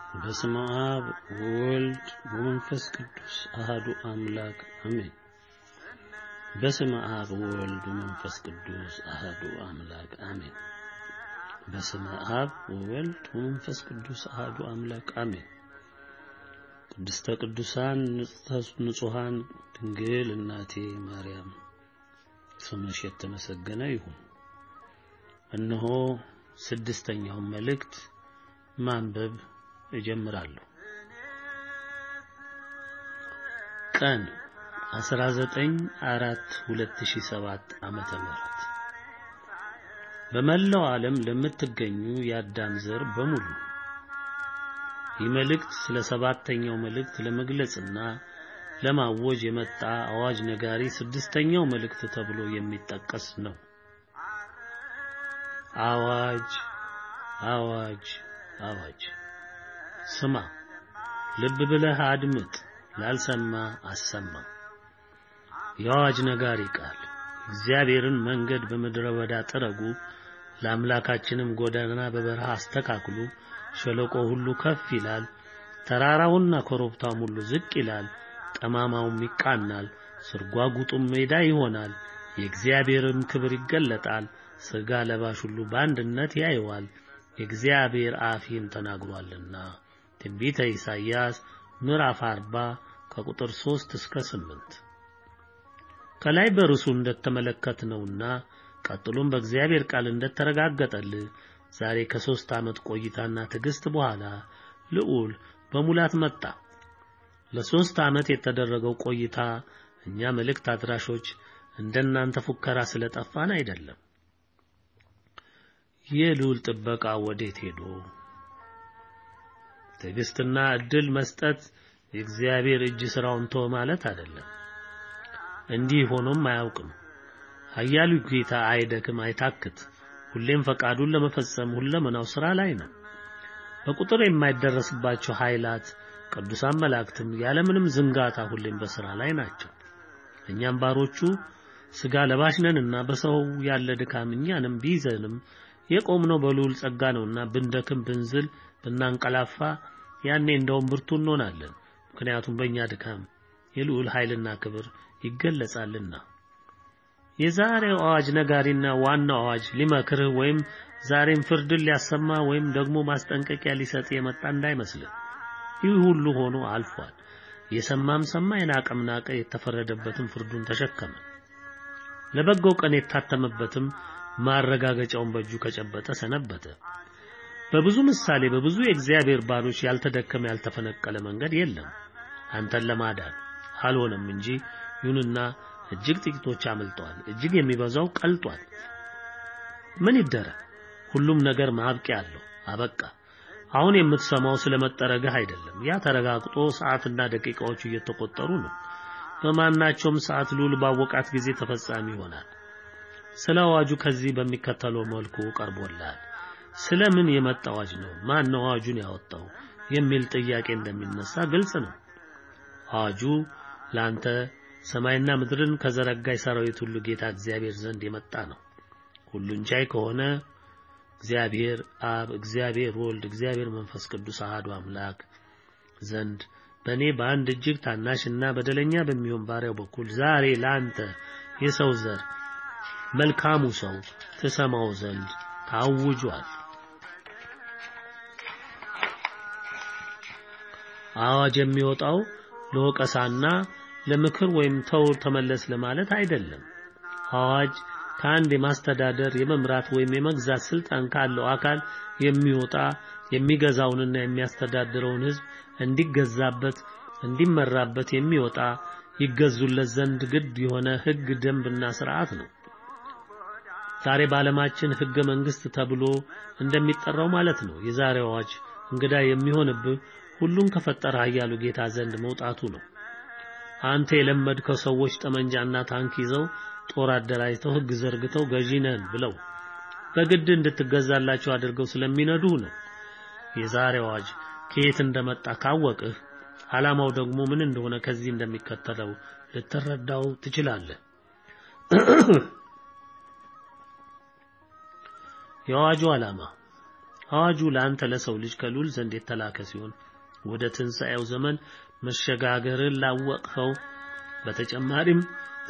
በስመ አብ ወወልድ ወመንፈስ ቅዱስ አሃዱ አምላክ አሜን። በስመ አብ ወወልድ ወመንፈስ ቅዱስ አሃዱ አምላክ አሜን። በስመ አብ ወወልድ ወመንፈስ ቅዱስ አሃዱ አምላክ አሜን። ቅድስተ ቅዱሳን ንጹሐን ድንግል እናቴ ማርያም ስምሽ የተመሰገነ ይሁን። እነሆ ስድስተኛውን መልእክት ማንበብ እጀምራለሁ። ቀን 19 4 2007 ዓመተ ምህረት በመላው ዓለም ለምትገኙ የአዳም ዘር በሙሉ ይህ መልእክት ስለ ሰባተኛው መልእክት ለመግለጽና ለማወጅ የመጣ አዋጅ ነጋሪ ስድስተኛው መልእክት ተብሎ የሚጠቀስ ነው። አዋጅ አዋጅ አዋጅ! ስማ፣ ልብ ብለህ አድምጥ፣ ላልሰማ አሰማ። የአዋጅ ነጋሪ ቃል እግዚአብሔርን መንገድ በምድረ በዳ ጥረጉ፣ ለአምላካችንም ጎዳና በበረሃ አስተካክሉ። ሸለቆ ሁሉ ከፍ ይላል፣ ተራራውና ኮረብታውም ሁሉ ዝቅ ይላል፣ ጠማማውም ይቃናል፣ ስርጓጉጡም ሜዳ ይሆናል። የእግዚአብሔርም ክብር ይገለጣል፣ ሥጋ ለባሽ ሁሉ በአንድነት ያየዋል። የእግዚአብሔር አፍ ይህን ተናግሯልና። ትንቢተ ኢሳይያስ ምዕራፍ 40 ከቁጥር 3 እስከ 8። ከላይ በርሱ እንደተመለከትነውና ቀጥሎም በእግዚአብሔር ቃል እንደተረጋገጠልህ ዛሬ ከሦስት ዓመት ቆይታና ትዕግስት በኋላ ልዑል በሙላት መጣ። ለሦስት ዓመት የተደረገው ቆይታ እኛ መልእክት አድራሾች እንደናንተ ፉከራ ስለጠፋን አይደለም። የልዑል ጥበቃ ወዴት ሄዶ? ትዕግስትና እድል መስጠት የእግዚአብሔር እጅ ስራውን ተወ ማለት አይደለም። እንዲህ ሆኖም አያውቅም። ኃያሉ ጌታ አይደክም፣ አይታክት። ሁሌም ፈቃዱን ለመፈጸም ሁለመናው ስራ ላይ ነው። በቁጥር የማይደረስባቸው ኃይላት ቅዱሳን መላእክትም ያለምንም ዝንጋታ ሁሌም በስራ ላይ ናቸው። እኛም ባሮቹ ስጋ ለባሽ ነንና በሰው ያለ ድካም እኛንም ቢይዘንም የቆምነው በልዑል ጸጋ ነውና ብንደክም፣ ብንዝል፣ ብናንቀላፋ ያኔ እንደውም ብርቱ እንሆናለን። ምክንያቱም በእኛ ድካም የልዑል ኃይልና ክብር ይገለጻልና። የዛሬው አዋጅ ነጋሪና ዋናው አዋጅ ሊመክርህ ወይም ዛሬም ፍርድን ሊያሰማ ወይም ደግሞ ማስጠንቀቂያ ሊሰጥ የመጣ እንዳይመስልህ። ይህ ሁሉ ሆኖ አልፏል። የሰማም ሰማ፣ የናቀም ናቀ፣ የተፈረደበትም ፍርዱን ተሸከመ። ለበጎው ቀን የታተመበትም ማረጋገጫውን በእጁ ከጨበጠ ሰነበተ። በብዙ ምሳሌ በብዙ የእግዚአብሔር ባሮች ያልተደከመ ያልተፈነቀለ መንገድ የለም አንተን ለማዳን አልሆነም እንጂ። ይሁንና እጅግ ጥቂቶች አምልጠዋል፣ እጅግ የሚበዛው ቀልጧል። ምን ይደረግ? ሁሉም ነገር ማብቂያ አለው። አበቃ። አሁን የምትሰማው ስለመጠረግህ አይደለም። ያ ተረጋግጦ ሰዓትና ደቂቃዎቹ እየተቆጠሩ ነው። በማናቸውም ሰዓት ልዑል ባወቃት ጊዜ ተፈጻሚ ይሆናል። ስለ አዋጁ ከዚህ በሚከተለው መልኩ ቀርቦልሃል። ስለ ምን የመጣ አዋጅ ነው? ማን ነው አዋጁን ያወጣው? የሚል ጥያቄ እንደሚነሳ ግልጽ ነው። አዋጁ ላንተ ሰማይና ምድርን ከዘረጋ የሰራዊት ሁሉ ጌታ እግዚአብሔር ዘንድ የመጣ ነው። ሁሉን ቻይ ከሆነ እግዚአብሔር አብ፣ እግዚአብሔር ወልድ፣ እግዚአብሔር መንፈስ ቅዱስ አሐዱ አምላክ ዘንድ በእኔ በአንድ እጅግ ታናሽና በደለኛ በሚሆን ባሪያው በኩል ዛሬ ለአንተ የሰው ዘር መልካሙ ሰው ትሰማው ዘንድ ታውጇል። አዋጅ የሚወጣው ለወቀሳና ለምክር ወይም ተው ተመለስ ለማለት አይደለም። አዋጅ ከአንድ የማስተዳደር የመምራት ወይም የመግዛት ስልጣን ካለው አካል የሚወጣ የሚገዛውንና የሚያስተዳድረውን ሕዝብ እንዲገዛበት እንዲመራበት የሚወጣ ይገዙለት ዘንድ ግድ የሆነ ሕግ፣ ደንብና ስርዓት ነው። ዛሬ በዓለማችን ሕገ መንግስት ተብሎ እንደሚጠራው ማለት ነው። የዛሬው አዋጅ እንግዳ የሚሆንብህ ሁሉን ከፈጠረ ኃያሉ ጌታ ዘንድ መውጣቱ ነው። አንተ የለመድከው ሰዎች ጠመንጃና ታንክ ይዘው ጦር አደራጅተው ሕግ ዘርግተው ገዢ ነን ብለው በግድ እንድትገዛላቸው አድርገው ስለሚነዱ ነው። የዛሬው አዋጅ ከየት እንደመጣ ካወቅህ ዓላማው ደግሞ ምን እንደሆነ ከዚህ እንደሚከተለው ልትረዳው ትችላለህ። የአዋጁ ዓላማ አዋጁ ለአንተ ለሰው ልጅ ከልዑል ዘንድ የተላከ ሲሆን ወደ ትንሣኤው ዘመን መሸጋገርን ላወቅኸው በተጨማሪም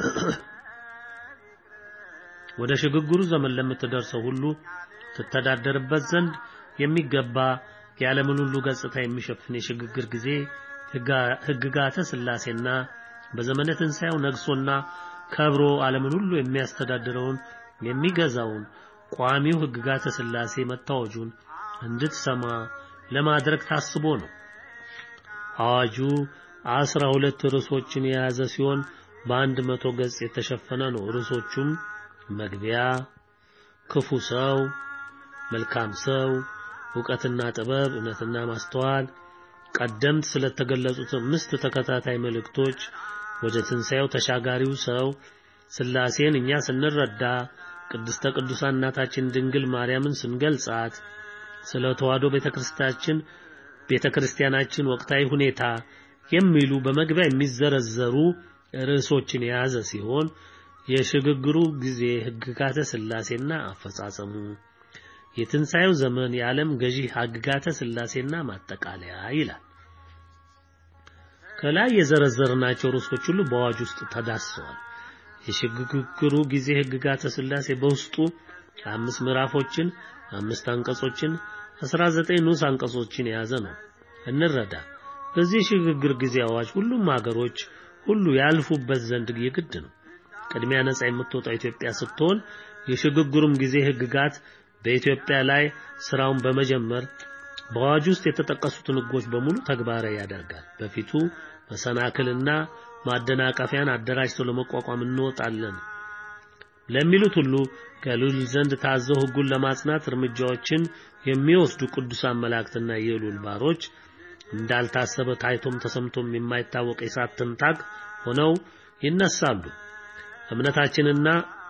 ወደ ሽግግሩ ዘመን ለምትደርሰው ሁሉ ትተዳደርበት ዘንድ የሚገባ የዓለምን ሁሉ ገጽታ የሚሸፍን የሽግግር ጊዜ ሕግጋተ ሥላሴና በዘመነ ትንሣኤው ነግሶና ከብሮ ዓለምን ሁሉ የሚያስተዳድረውን የሚገዛውን ቋሚው ሕግጋተ ሥላሴ መታወጁን እንድትሰማ ለማድረግ ታስቦ ነው። አዋጁ አስራ ሁለት ርዕሶችን የያዘ ሲሆን በአንድ መቶ ገጽ የተሸፈነ ነው። ርዕሶቹም መግቢያ፣ ክፉ ሰው፣ መልካም ሰው፣ ዕውቀትና ጥበብ፣ እውነትና ማስተዋል፣ ቀደምት ስለተገለጹት አምስት ተከታታይ መልእክቶች፣ ወደ ትንሣኤው ተሻጋሪው ሰው፣ ሥላሴን እኛ ስንረዳ፣ ቅድስተ ቅዱሳን እናታችን ድንግል ማርያምን ስንገልጻት፣ ስለ ተዋሕዶ ቤተክርስቲያናችን ቤተክርስቲያናችን ወቅታዊ ሁኔታ የሚሉ በመግቢያ የሚዘረዘሩ ርዕሶችን የያዘ ሲሆን የሽግግሩ ጊዜ ሕግጋተ ሥላሴና አፈጻጸሙ፣ የትንሣኤው ዘመን የዓለም ገዢ ሕግጋተ ሥላሴና ማጠቃለያ ይላል። ከላይ የዘረዘርናቸው ርዕሶች ሁሉ በአዋጅ ውስጥ ተዳስሰዋል። የሽግግሩ ጊዜ ሕግጋተ ሥላሴ በውስጡ አምስት ምዕራፎችን፣ አምስት አንቀጾችን፣ 19 ንዑስ አንቀጾችን የያዘ ነው። እንረዳ። በዚህ ሽግግር ጊዜ አዋጅ ሁሉም ሀገሮች ሁሉ ያልፉበት ዘንድ የግድ ነው። ቅድሚያ ነጻ የምትወጣው ኢትዮጵያ ስትሆን የሽግግሩም ጊዜ ሕግጋት በኢትዮጵያ ላይ ስራውን በመጀመር በአዋጅ ውስጥ የተጠቀሱትን ሕጎች በሙሉ ተግባራዊ ያደርጋል። በፊቱ መሰናክልና ማደናቀፊያን አደራጅተው ለመቋቋም እንወጣለን ለሚሉት ሁሉ ከልዑል ዘንድ ታዘው ሕጉን ለማጽናት እርምጃዎችን የሚወስዱ ቅዱሳን መላእክትና የልዑል ባሮች እንዳልታሰበ ታይቶም ተሰምቶም የማይታወቅ የእሳት ትንታግ ሆነው ይነሳሉ። እምነታችንና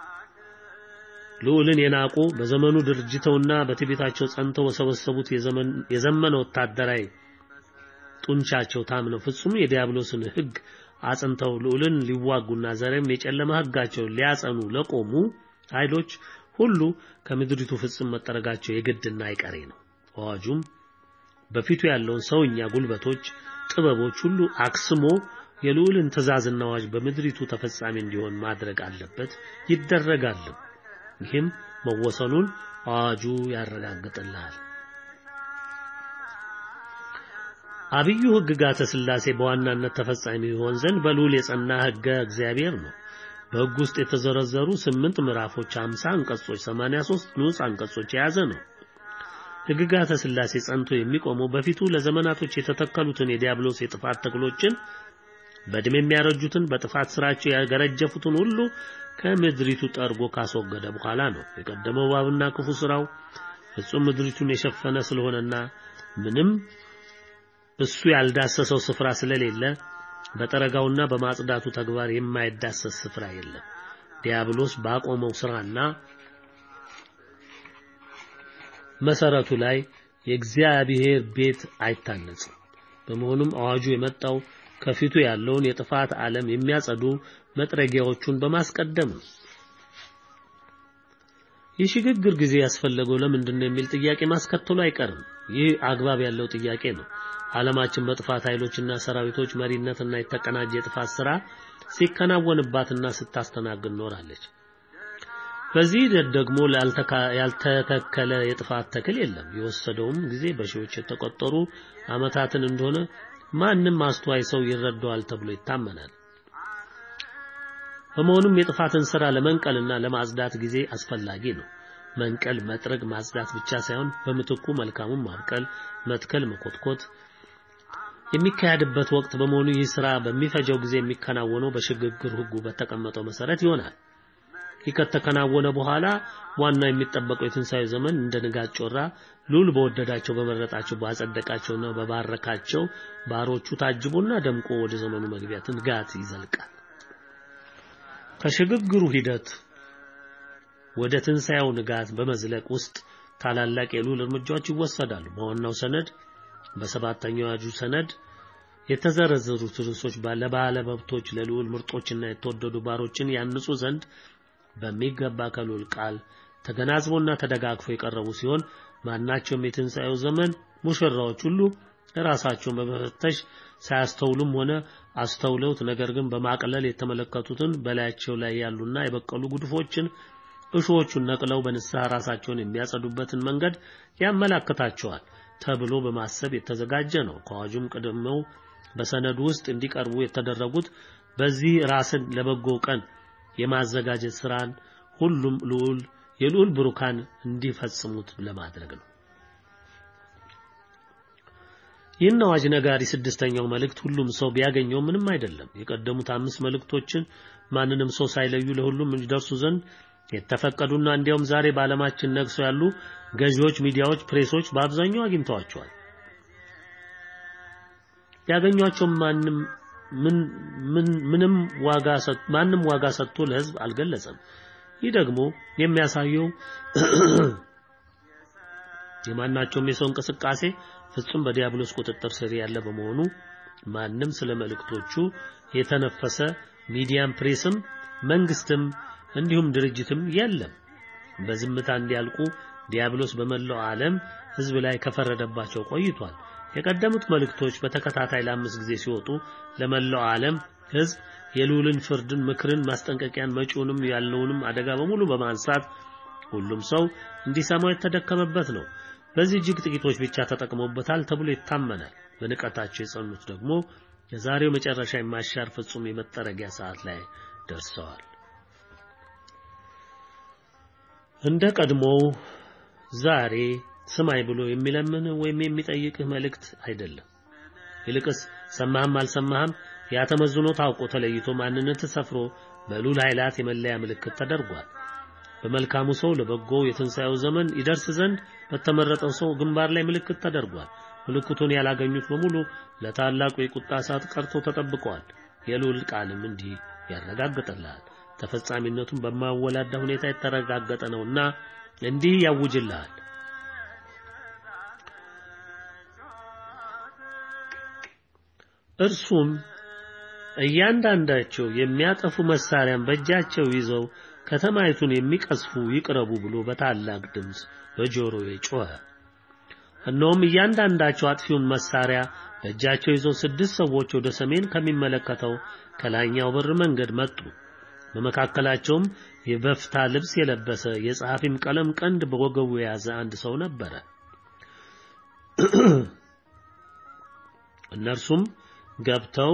ልዑልን የናቁ በዘመኑ ድርጅተውና በትዕቢታቸው ጸንተው በሰበሰቡት የዘመነ ወታደራዊ ጡንቻቸው ታምነው ፍጹም የዲያብሎስን ሕግ አጽንተው ልዑልን ሊዋጉና ዘሬም የጨለማ ሕጋቸውን ሊያጸኑ ለቆሙ ኃይሎች ሁሉ ከምድሪቱ ፍጹም መጠረጋቸው የግድና አይቀሬ ነው። አዋጁም በፊቱ ያለውን ሰውኛ ጉልበቶች፣ ጥበቦች ሁሉ አክስሞ የልዑልን ትእዛዝና አዋጅ በምድሪቱ ተፈጻሚ እንዲሆን ማድረግ አለበት፣ ይደረጋል። ይህም መወሰኑን አዋጁ ያረጋግጥልሃል። አብዩ ሕግጋተ ሥላሴ በዋናነት ተፈጻሚ ይሆን ዘንድ በልዑል የጸና ሕገ እግዚአብሔር ነው። በሕግ ውስጥ የተዘረዘሩ ስምንት ምዕራፎች፣ 50 አንቀጾች፣ 83 ንዑስ አንቀጾች የያዘ ነው። ሕግጋተ ሥላሴ ጸንቶ የሚቆመው በፊቱ ለዘመናቶች የተተከሉትን የዲያብሎስ የጥፋት ተክሎችን በዕድሜ የሚያረጁትን በጥፋት ስራቸው ያገረጀፉትን ሁሉ ከምድሪቱ ጠርጎ ካስወገደ በኋላ ነው። የቀደመው እባብና ክፉ ስራው ፍጹም ምድሪቱን የሸፈነ ስለሆነና ምንም እሱ ያልዳሰሰው ስፍራ ስለሌለ በጠረጋውና በማጽዳቱ ተግባር የማይዳሰስ ስፍራ የለም። ዲያብሎስ ባቆመው ስራና መሰረቱ ላይ የእግዚአብሔር ቤት አይታነጽም። በመሆኑም አዋጁ የመጣው ከፊቱ ያለውን የጥፋት ዓለም የሚያጸዱ መጥረጊያዎቹን በማስቀደም ነው። የሽግግር ጊዜ ያስፈለገው ለምንድን ነው የሚል ጥያቄ ማስከተሉ አይቀርም። ይህ አግባብ ያለው ጥያቄ ነው። ዓለማችን በጥፋት ኃይሎችና ሰራዊቶች መሪነትና የተቀናጀ የጥፋት ስራ ሲከናወንባትና ስታስተናግድ ኖራለች። በዚህ ሂደት ደግሞ ያልተተከለ የጥፋት ተክል የለም። የወሰደውም ጊዜ በሺዎች የተቆጠሩ ዓመታትን እንደሆነ ማንም አስተዋይ ሰው ይረዳዋል ተብሎ ይታመናል። በመሆኑም የጥፋትን ስራ ለመንቀልና ለማጽዳት ጊዜ አስፈላጊ ነው። መንቀል፣ መጥረግ፣ ማጽዳት ብቻ ሳይሆን በምትኩ መልካሙን ማብቀል፣ መትከል፣ መኮትኮት የሚካሄድበት ወቅት በመሆኑ ይህ ስራ በሚፈጀው ጊዜ የሚከናወነው በሽግግር ሕጉ በተቀመጠው መሰረት ይሆናል። ይህ ከተከናወነ በኋላ ዋና የሚጠበቀው የትንሣኤ ዘመን እንደ ንጋት ጮራ ልዑል በወደዳቸው በመረጣቸው ባጸደቃቸውና በባረካቸው ባሮቹ ታጅቦና ደምቆ ወደ ዘመኑ መግቢያ ትንጋት ይዘልቃል። ከሽግግሩ ሂደት ወደ ትንሣኤው ንጋት በመዝለቅ ውስጥ ታላላቅ የልዑል እርምጃዎች ይወሰዳሉ። በዋናው ሰነድ በሰባተኛው አዋጁ ሰነድ የተዘረዘሩት ርዕሶች ለባለ መብቶች ለልዑል ምርጦችና የተወደዱ ባሮችን ያንጹ ዘንድ በሚገባ ከልዑል ቃል ተገናዝቦና ተደጋግፎ የቀረቡ ሲሆን ማናቸውም የትንሣኤው ዘመን ሙሽራዎች ሁሉ ራሳቸውን በመፈተሽ ሳያስተውሉም ሆነ አስተውለውት ነገር ግን በማቅለል የተመለከቱትን በላያቸው ላይ ያሉና የበቀሉ ጉድፎችን እሾዎቹን ነቅለው በንስሐ ራሳቸውን የሚያጸዱበትን መንገድ ያመላክታቸዋል ተብሎ በማሰብ የተዘጋጀ ነው። ከአዋጁም ቀድመው በሰነዱ ውስጥ እንዲቀርቡ የተደረጉት በዚህ ራስን ለበጎ ቀን የማዘጋጀት ስራን ሁሉም ልዑል የልዑል ብሩካን እንዲፈጽሙት ለማድረግ ነው። ይህን አዋጅ ነጋሪ ስድስተኛው መልእክት ሁሉም ሰው ቢያገኘው ምንም አይደለም። የቀደሙት አምስት መልእክቶችን ማንንም ሰው ሳይለዩ ለሁሉም እንዲደርሱ ዘንድ የተፈቀዱና እንዲያውም ዛሬ በዓለማችን ነግሰው ያሉ ገዢዎች፣ ሚዲያዎች፣ ፕሬሶች በአብዛኛው አግኝተዋቸዋል። ያገኟቸው ማንም ምንም ዋጋ ማንም ዋጋ ሰጥቶ ለሕዝብ አልገለጸም። ይህ ደግሞ የሚያሳየው የማናቸውም የሰው እንቅስቃሴ ፍጹም በዲያብሎስ ቁጥጥር ስር ያለ በመሆኑ ማንም ስለ መልእክቶቹ የተነፈሰ ሚዲያም ፕሬስም መንግስትም እንዲሁም ድርጅትም የለም። በዝምታ እንዲያልቁ ዲያብሎስ በመላው ዓለም ህዝብ ላይ ከፈረደባቸው ቆይቷል። የቀደሙት መልእክቶች በተከታታይ ለአምስት ጊዜ ሲወጡ ለመላው ዓለም ህዝብ የልዑልን ፍርድን፣ ምክርን፣ ማስጠንቀቂያን መጪውንም ያለውንም አደጋ በሙሉ በማንሳት ሁሉም ሰው እንዲሰማው የተደከመበት ነው። በዚህ እጅግ ጥቂቶች ብቻ ተጠቅመውበታል ተብሎ ይታመናል። በንቀታቸው የጸኑት ደግሞ የዛሬው መጨረሻ የማሻር ፍጹም የመጠረጊያ ሰዓት ላይ ደርሰዋል። እንደ ቀድሞው ዛሬ ስማይ ብሎ የሚለምን ወይም የሚጠይቅህ መልእክት አይደለም። ይልቅስ ሰማህም አልሰማህም ያ ተመዝኖ ታውቆ ተለይቶ ማንነት ሰፍሮ በልዑል ኃይላት የመለያ ምልክት ተደርጓል። በመልካሙ ሰው ለበጎው የትንሣኤው ዘመን ይደርስ ዘንድ በተመረጠው ሰው ግንባር ላይ ምልክት ተደርጓል። ምልክቱን ያላገኙት በሙሉ ለታላቁ የቁጣ ሰዓት ቀርቶ ተጠብቀዋል። የልዑል ቃልም እንዲህ ያረጋግጥልሃል። ተፈጻሚነቱን በማወላዳ ሁኔታ የተረጋገጠ ነውና እንዲህ ያውጅልሃል። እርሱም እያንዳንዳቸው የሚያጠፉ መሳሪያን በእጃቸው ይዘው ከተማይቱን የሚቀስፉ ይቅረቡ ብሎ በታላቅ ድምፅ በጆሮዬ ጮኸ። እነሆም እያንዳንዳቸው አጥፊውን መሳሪያ በእጃቸው ይዘው ስድስት ሰዎች ወደ ሰሜን ከሚመለከተው ከላይኛው በር መንገድ መጡ። በመካከላቸውም የበፍታ ልብስ የለበሰ የጸሐፊም ቀለም ቀንድ በወገቡ የያዘ አንድ ሰው ነበረ። እነርሱም ገብተው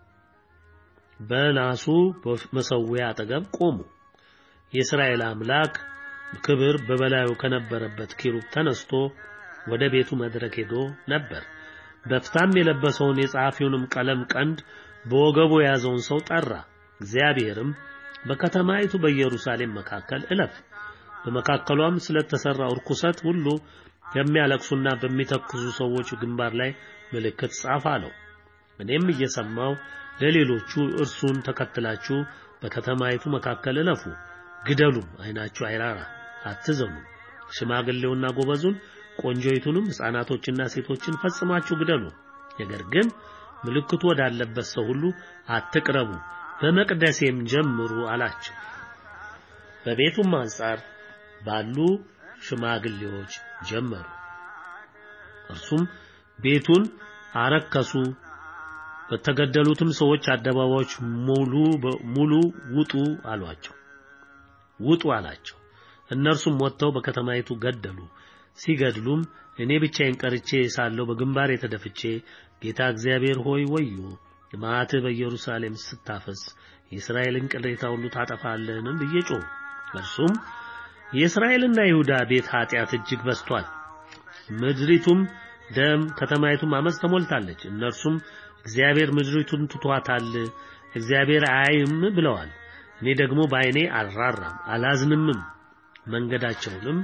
በናሱ መሠዊያ አጠገብ ቆሙ። የእስራኤል አምላክ ክብር በበላዩ ከነበረበት ኪሩብ ተነስቶ ወደ ቤቱ መድረክ ሄዶ ነበር። በፍታም የለበሰውን የጸሐፊውንም ቀለም ቀንድ በወገቡ የያዘውን ሰው ጠራ። እግዚአብሔርም በከተማይቱ በኢየሩሳሌም መካከል እለፍ፣ በመካከሏም ስለተሰራው ርኩሰት ሁሉ የሚያለቅሱና በሚተክዙ ሰዎች ግንባር ላይ ምልክት ጻፍ አለው። እኔም እየሰማው ለሌሎቹ እርሱን ተከትላችሁ በከተማይቱ መካከል እለፉ፣ ግደሉም፣ ዓይናችሁ አይራራ፣ አትዘኑ። ሽማግሌውና ጎበዙን፣ ቆንጆይቱንም፣ ሕፃናቶችና ሴቶችን ፈጽማችሁ ግደሉ። ነገር ግን ምልክቱ ወዳለበት ሰው ሁሉ አትቅረቡ፣ በመቅደሴም ጀምሩ አላቸው። በቤቱም አንጻር ባሉ ሽማግሌዎች ጀመሩ። እርሱም ቤቱን አረከሱ። በተገደሉትም ሰዎች አደባባዮች ሙሉ ሙሉ ውጡ አሏቸው ውጡ አላቸው። እነርሱም ወጥተው በከተማይቱ ገደሉ። ሲገድሉም እኔ ብቻዬን ቀርቼ ሳለሁ በግንባሬ ተደፍቼ ጌታ እግዚአብሔር ሆይ ወዮ መዓትህ በኢየሩሳሌም ስታፈስ የእስራኤልን ቅሬታ ሁሉ ታጠፋለህን ብዬ ጮህ። እርሱም የእስራኤልና ይሁዳ ቤት ኃጢአት እጅግ በዝቷል፣ ምድሪቱም ደም ከተማይቱም አመፅ ተሞልታለች። እነርሱም እግዚአብሔር ምድሪቱን ትቷታል፣ እግዚአብሔር አያይም ብለዋል። እኔ ደግሞ በዓይኔ አልራራም አላዝንምም፣ መንገዳቸውንም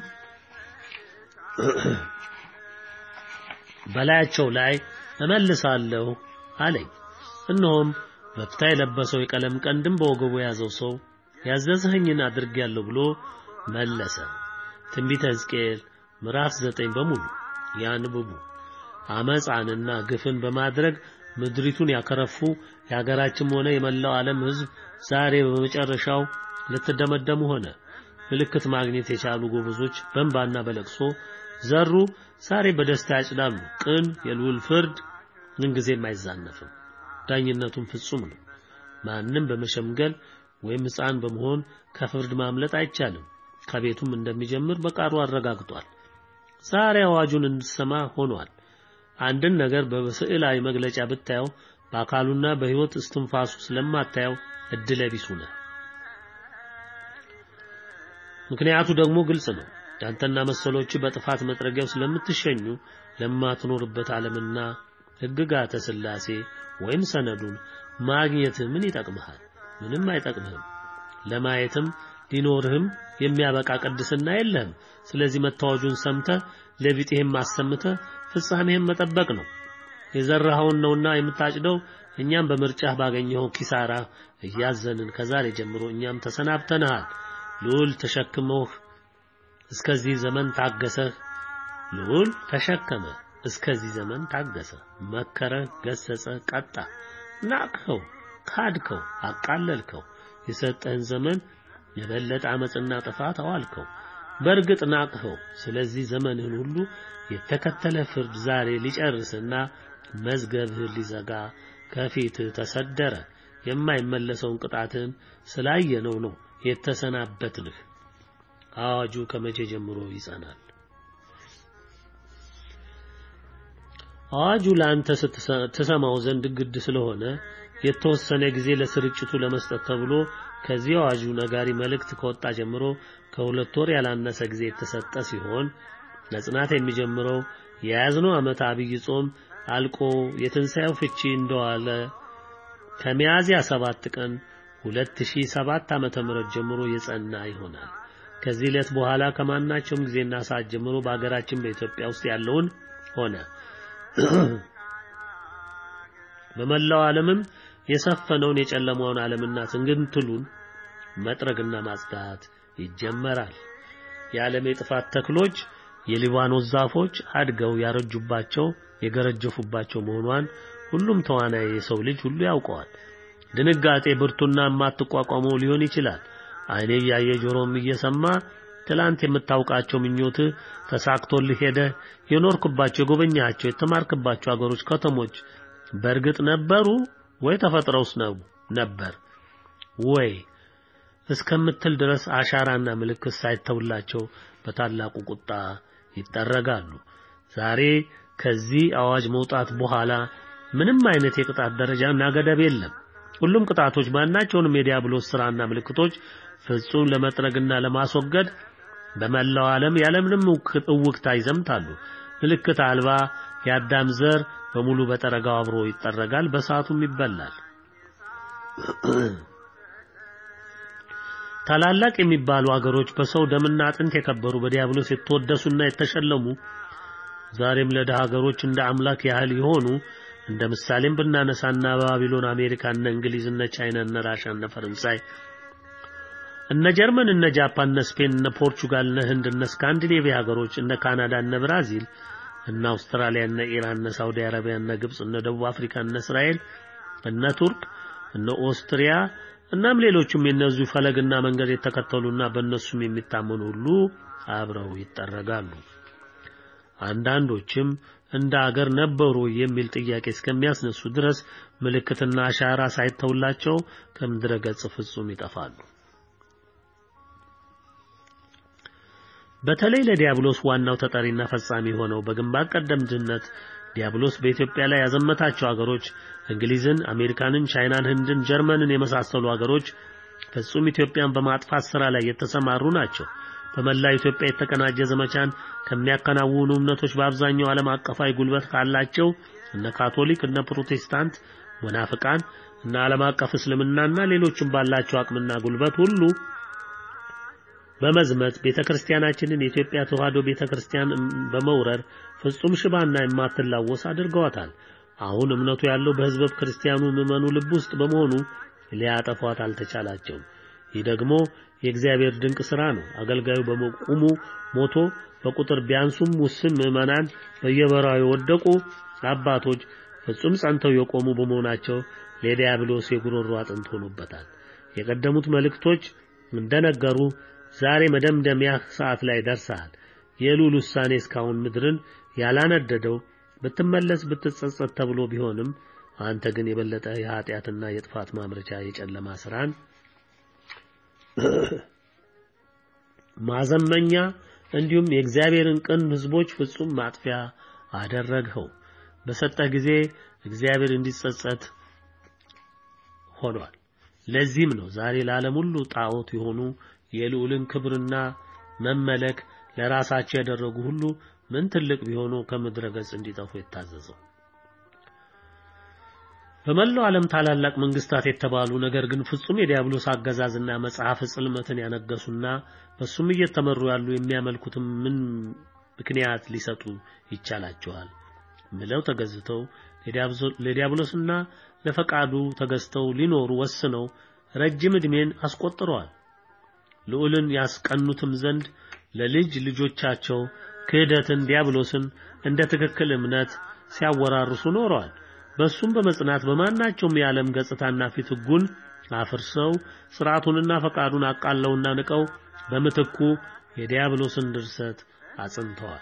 በላያቸው ላይ እመልሳለሁ አለኝ። እነሆም በፍታ የለበሰው የቀለም ቀንድም በወገቡ የያዘው ሰው ያዘዝኸኝን አድርጌያለሁ ብሎ መለሰ። ትንቢተ ሕዝቅኤል ምዕራፍ ዘጠኝ በሙሉ ያንብቡ። አመፃንና ግፍን በማድረግ ምድሪቱን ያከረፉ የሀገራችንም ሆነ የመላው ዓለም ሕዝብ ዛሬ በመጨረሻው ልትደመደሙ ሆነ። ምልክት ማግኘት የቻሉ ጎበዞች በእንባና በለቅሶ ዘሩ፣ ዛሬ በደስታ ያጭዳሉ። ቅን የልዑል ፍርድ ምንጊዜም አይዛነፍም። ዳኝነቱም ፍጹም ነው። ማንም በመሸምገል ወይም ሕፃን በመሆን ከፍርድ ማምለጥ አይቻልም። ከቤቱም እንደሚጀምር በቃሉ አረጋግጧል። ዛሬ አዋጁን እንድሰማ ሆኗል። አንድን ነገር በስዕላዊ መግለጫ ብታየው በአካሉና በሕይወት እስትንፋሱ ስለማታየው እድለ ቢስ ነህ። ምክንያቱ ደግሞ ግልጽ ነው። ያንተና መሰሎች በጥፋት መጥረጊያው ስለምትሸኙ ለማትኖርበት ዓለምና ሕግጋተ ሥላሴ ወይም ሰነዱን ማግኘት ምን ይጠቅምሃል? ምንም አይጠቅምህም። ለማየትም ሊኖርህም የሚያበቃ ቅድስና የለህም። ስለዚህ መታወጁን ሰምተህ ለቢጤህም አሰምተህ ፍጻሜህም መጠበቅ ነው። የዘራኸውን ነውና የምታጭደው። እኛም በምርጫህ ባገኘኸው ኪሳራ እያዘንን ከዛሬ ጀምሮ እኛም ተሰናብተንሃል። ልዑል ተሸክመህ እስከዚህ ዘመን ታገሰህ። ልዑል ተሸከመ እስከዚህ ዘመን ታገሰ፣ መከረ፣ ገሰጸ፣ ቀጣ። ናቅኸው፣ ካድከው፣ አቃለልከው። የሰጠህን ዘመን የበለጠ አመፅና ጥፋት አዋልከው። በእርግጥ ናቅኸው። ስለዚህ ዘመንህን ሁሉ የተከተለ ፍርድ ዛሬ ሊጨርስና መዝገብህን ሊዘጋ ከፊትህ ተሰደረ። የማይመለሰውን ቅጣትን ስላየነው ነው የተሰናበትንህ። አዋጁ ከመቼ ጀምሮ ይጸናል? አዋጁ ለአንተ ትሰማው ዘንድ ግድ ስለሆነ የተወሰነ ጊዜ ለስርጭቱ ለመስጠት ተብሎ ከዚህ አዋጁ ነጋሪ መልእክት ከወጣ ጀምሮ ከሁለት ወር ያላነሰ ጊዜ የተሰጠ ሲሆን ለጽናት የሚጀምረው የያዝነው ዓመት አብይ ጾም አልቆ የትንሣኤው ፍቺ እንደዋለ ከሚያዝያ ሰባት ቀን 2007 ዓመተ ምህረት ጀምሮ የጸና ይሆናል። ከዚህ ዕለት በኋላ ከማናቸውም ጊዜና ሰዓት ጀምሮ በአገራችን በኢትዮጵያ ውስጥ ያለውን ሆነ በመላው ዓለምም የሰፈነውን የጨለማውን ዓለምና ትንግንትሉን መጥረግና ማጽዳት ይጀመራል። የዓለም የጥፋት ተክሎች የሊባኖስ ዛፎች አድገው ያረጁባቸው የገረጀፉባቸው መሆኗን ሁሉም ተዋናይ የሰው ልጅ ሁሉ ያውቀዋል። ድንጋጤ ብርቱና የማትቋቋመው ሊሆን ይችላል። ዓይኔ እያየ ጆሮም እየሰማ ትላንት የምታውቃቸው ምኞትህ ተሳክቶልህ ሄደህ የኖርክባቸው የጎበኛቸው የተማርክባቸው አገሮች፣ ከተሞች በእርግጥ ነበሩ ወይ ተፈጥረውስ ነው ነበር ወይ እስከምትል ድረስ አሻራና ምልክት ሳይተውላቸው በታላቁ ቁጣ ይጠረጋሉ። ዛሬ ከዚህ አዋጅ መውጣት በኋላ ምንም አይነት የቅጣት ደረጃና ገደብ የለም። ሁሉም ቅጣቶች ማናቸውንም የዲያብሎስ ሥራና ምልክቶች ፍጹም ለመጥረግና ለማስወገድ በመላው ዓለም ያለምንም እውክታ ይዘምታሉ። ምልክት አልባ የአዳም ዘር በሙሉ በጠረጋው አብሮ ይጠረጋል፣ በሰዓቱም ይበላል። ታላላቅ የሚባሉ አገሮች በሰው ደምና አጥንት የከበሩ በዲያብሎስ የተወደሱና የተሸለሙ ዛሬም ለደሃ ሀገሮች እንደ አምላክ ያህል የሆኑ እንደ ምሳሌም ብናነሳና በባቢሎን አሜሪካ፣ እነ እንግሊዝ፣ እነ ቻይና፣ እነ ራሻ፣ እነ ፈረንሳይ፣ እነ ጀርመን፣ እነ ጃፓን፣ እነ ስፔን፣ እነ ፖርቹጋል፣ እነ ህንድ፣ እነ ስካንዲኔቪያ ሀገሮች፣ እነ ካናዳ፣ እነ ብራዚል፣ እነ አውስትራሊያ፣ እነ ኢራን፣ እነ ሳውዲ አረቢያ፣ እነ ግብጽ፣ እነ ደቡብ አፍሪካ፣ እነ እስራኤል፣ እነ ቱርክ፣ እነ ኦስትሪያ እናም ሌሎችም የነዚሁ ፈለግና መንገድ የተከተሉና በእነሱም የሚታመኑ ሁሉ አብረው ይጠረጋሉ። አንዳንዶችም እንደ አገር ነበሩ የሚል ጥያቄ እስከሚያስነሱ ድረስ ምልክትና አሻራ ሳይተውላቸው ከምድረ ገጽ ፍጹም ይጠፋሉ። በተለይ ለዲያብሎስ ዋናው ተጠሪና ፈጻሚ ሆነው በግንባር ቀደምትነት ዲያብሎስ በኢትዮጵያ ላይ ያዘመታቸው አገሮች እንግሊዝን፣ አሜሪካንን፣ ቻይናን፣ ህንድን፣ ጀርመንን የመሳሰሉ አገሮች ፍጹም ኢትዮጵያን በማጥፋት ስራ ላይ የተሰማሩ ናቸው። በመላ ኢትዮጵያ የተቀናጀ ዘመቻን ከሚያከናውኑ እምነቶች በአብዛኛው ዓለም አቀፋዊ ጉልበት ካላቸው እነ ካቶሊክ፣ እነ ፕሮቴስታንት፣ መናፍቃን እና ዓለም አቀፍ እስልምናና ሌሎችም ባላቸው አቅምና ጉልበት ሁሉ በመዝመት ቤተክርስቲያናችንን የኢትዮጵያ ተዋሕዶ ቤተክርስቲያን በመውረር ፍጹም ሽባና የማትላወስ አድርገዋታል። አሁን እምነቱ ያለው በህዝበ ክርስቲያኑ ምዕመኑ ልብ ውስጥ በመሆኑ ሊያጠፏት አልተቻላቸውም። ይህ ደግሞ የእግዚአብሔር ድንቅ ሥራ ነው። አገልጋዩ በመቁሙ ሞቶ በቁጥር ቢያንሱም ውስን ምዕመናን በየበራው የወደቁ አባቶች ፍጹም ጸንተው የቆሙ በመሆናቸው ለዲያብሎስ የጉሮሮ አጥንት ሆኖበታል። የቀደሙት መልእክቶች እንደነገሩ ዛሬ መደምደሚያ ሰዓት ላይ ደርሰሃል። የልዑል ውሳኔ እስካሁን ምድርን ያላነደደው ብትመለስ ብትጸጸት ተብሎ ቢሆንም አንተ ግን የበለጠ የኃጢአትና የጥፋት ማምረቻ የጨለማ ስራን ማዘመኛ እንዲሁም የእግዚአብሔርን ቅን ሕዝቦች ፍጹም ማጥፊያ አደረግኸው። በሰጠህ ጊዜ እግዚአብሔር እንዲጸጸት ሆኗል። ለዚህም ነው ዛሬ ለዓለም ሁሉ ጣዖት የሆኑ የልዑልን ክብርና መመለክ ለራሳቸው ያደረጉ ሁሉ ምን ትልቅ ቢሆኑ ከምድረ ገጽ እንዲጠፉ የታዘዘው። በመላው ዓለም ታላላቅ መንግስታት የተባሉ ነገር ግን ፍጹም የዲያብሎስ አገዛዝና መጽሐፍ ጽልመትን ያነገሱና በሱም እየተመሩ ያሉ የሚያመልኩትም ምን ምክንያት ሊሰጡ ይቻላቸዋል? ምለው ተገዝተው ለዲያብሎስና ለፈቃዱ ተገዝተው ሊኖሩ ወስነው ረጅም ዕድሜን አስቆጥረዋል። ልዑልን ያስቀኑትም ዘንድ ለልጅ ልጆቻቸው ክህደትን፣ ዲያብሎስን እንደ ትክክል እምነት ሲያወራርሱ ኖረዋል። በሱም በመጽናት በማናቸውም የዓለም ገጽታና ፊት ሕጉን አፍርሰው ስርዓቱንና ፈቃዱን አቃለውና ንቀው በምትኩ የዲያብሎስን ድርሰት አጽንተዋል።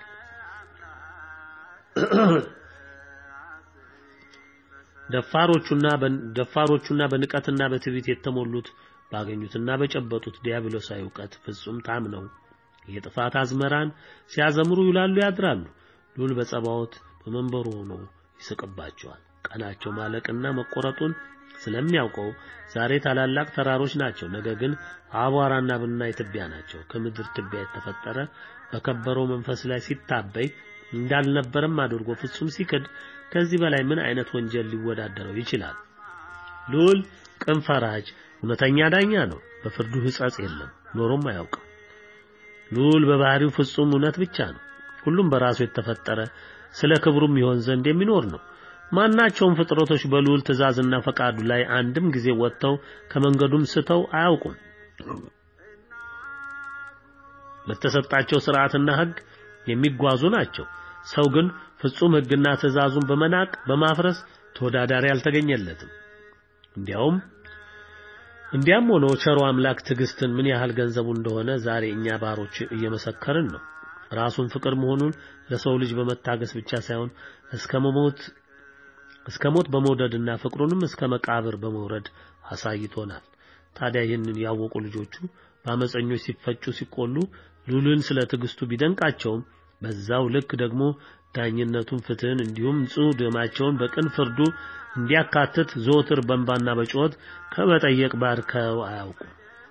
ደፋሮቹና ደፋሮቹና በንቀትና በትዕቢት የተሞሉት ባገኙትና በጨበጡት ዲያብሎሳዊ እውቀት ፍጹም ታምነው የጥፋት አዝመራን ሲያዘምሩ ይውላሉ ያድራሉ። ልዑል በጸባዖት በመንበሩ ሆኖ ይስቅባቸዋል። ቀናቸው ማለቅና መቆረጡን ስለሚያውቀው ዛሬ ታላላቅ ተራሮች ናቸው፣ ነገ ግን አቧራና ብናኝ ትቢያ ናቸው። ከምድር ትቢያ የተፈጠረ በከበረው መንፈስ ላይ ሲታበይ እንዳልነበረም አድርጎ ፍጹም ሲክድ ከዚህ በላይ ምን አይነት ወንጀል ሊወዳደረው ይችላል? ልዑል ቅን ፈራጅ፣ እውነተኛ ዳኛ ነው። በፍርዱ ሕጸጽ የለም፣ ኖሮም አያውቅም። ልዑል በባህሪው ፍጹም እውነት ብቻ ነው። ሁሉም በራሱ የተፈጠረ ስለ ክብሩም ይሆን ዘንድ የሚኖር ነው። ማናቸውም ፍጥረቶች በልዑል ትእዛዝና ፈቃዱ ላይ አንድም ጊዜ ወጥተው ከመንገዱም ስተው አያውቁም። በተሰጣቸው ሥርዓትና ሕግ የሚጓዙ ናቸው። ሰው ግን ፍጹም ሕግና ትእዛዙን በመናቅ በማፍረስ ተወዳዳሪ አልተገኘለትም። እንዲያውም እንዲያም ሆኖ ቸሮ አምላክ ትዕግስትን ምን ያህል ገንዘቡ እንደሆነ ዛሬ እኛ ባሮች እየመሰከርን ነው። ራሱን ፍቅር መሆኑን ለሰው ልጅ በመታገስ ብቻ ሳይሆን እስከ መሞት እስከ ሞት በመውደድና ፍቅሩንም እስከ መቃብር በመውረድ አሳይቶናል። ታዲያ ይህንን ያወቁ ልጆቹ በአመፀኞች ሲፈጩ ሲቆሉ ልዑልን ስለ ትዕግስቱ ቢደንቃቸውም በዛው ልክ ደግሞ ዳኝነቱን፣ ፍትህን እንዲሁም ንጹሕ ደማቸውን በቅን ፍርዱ እንዲያካትት ዘወትር በእንባና በጩኸት ከመጠየቅ ባርከው አያውቁም።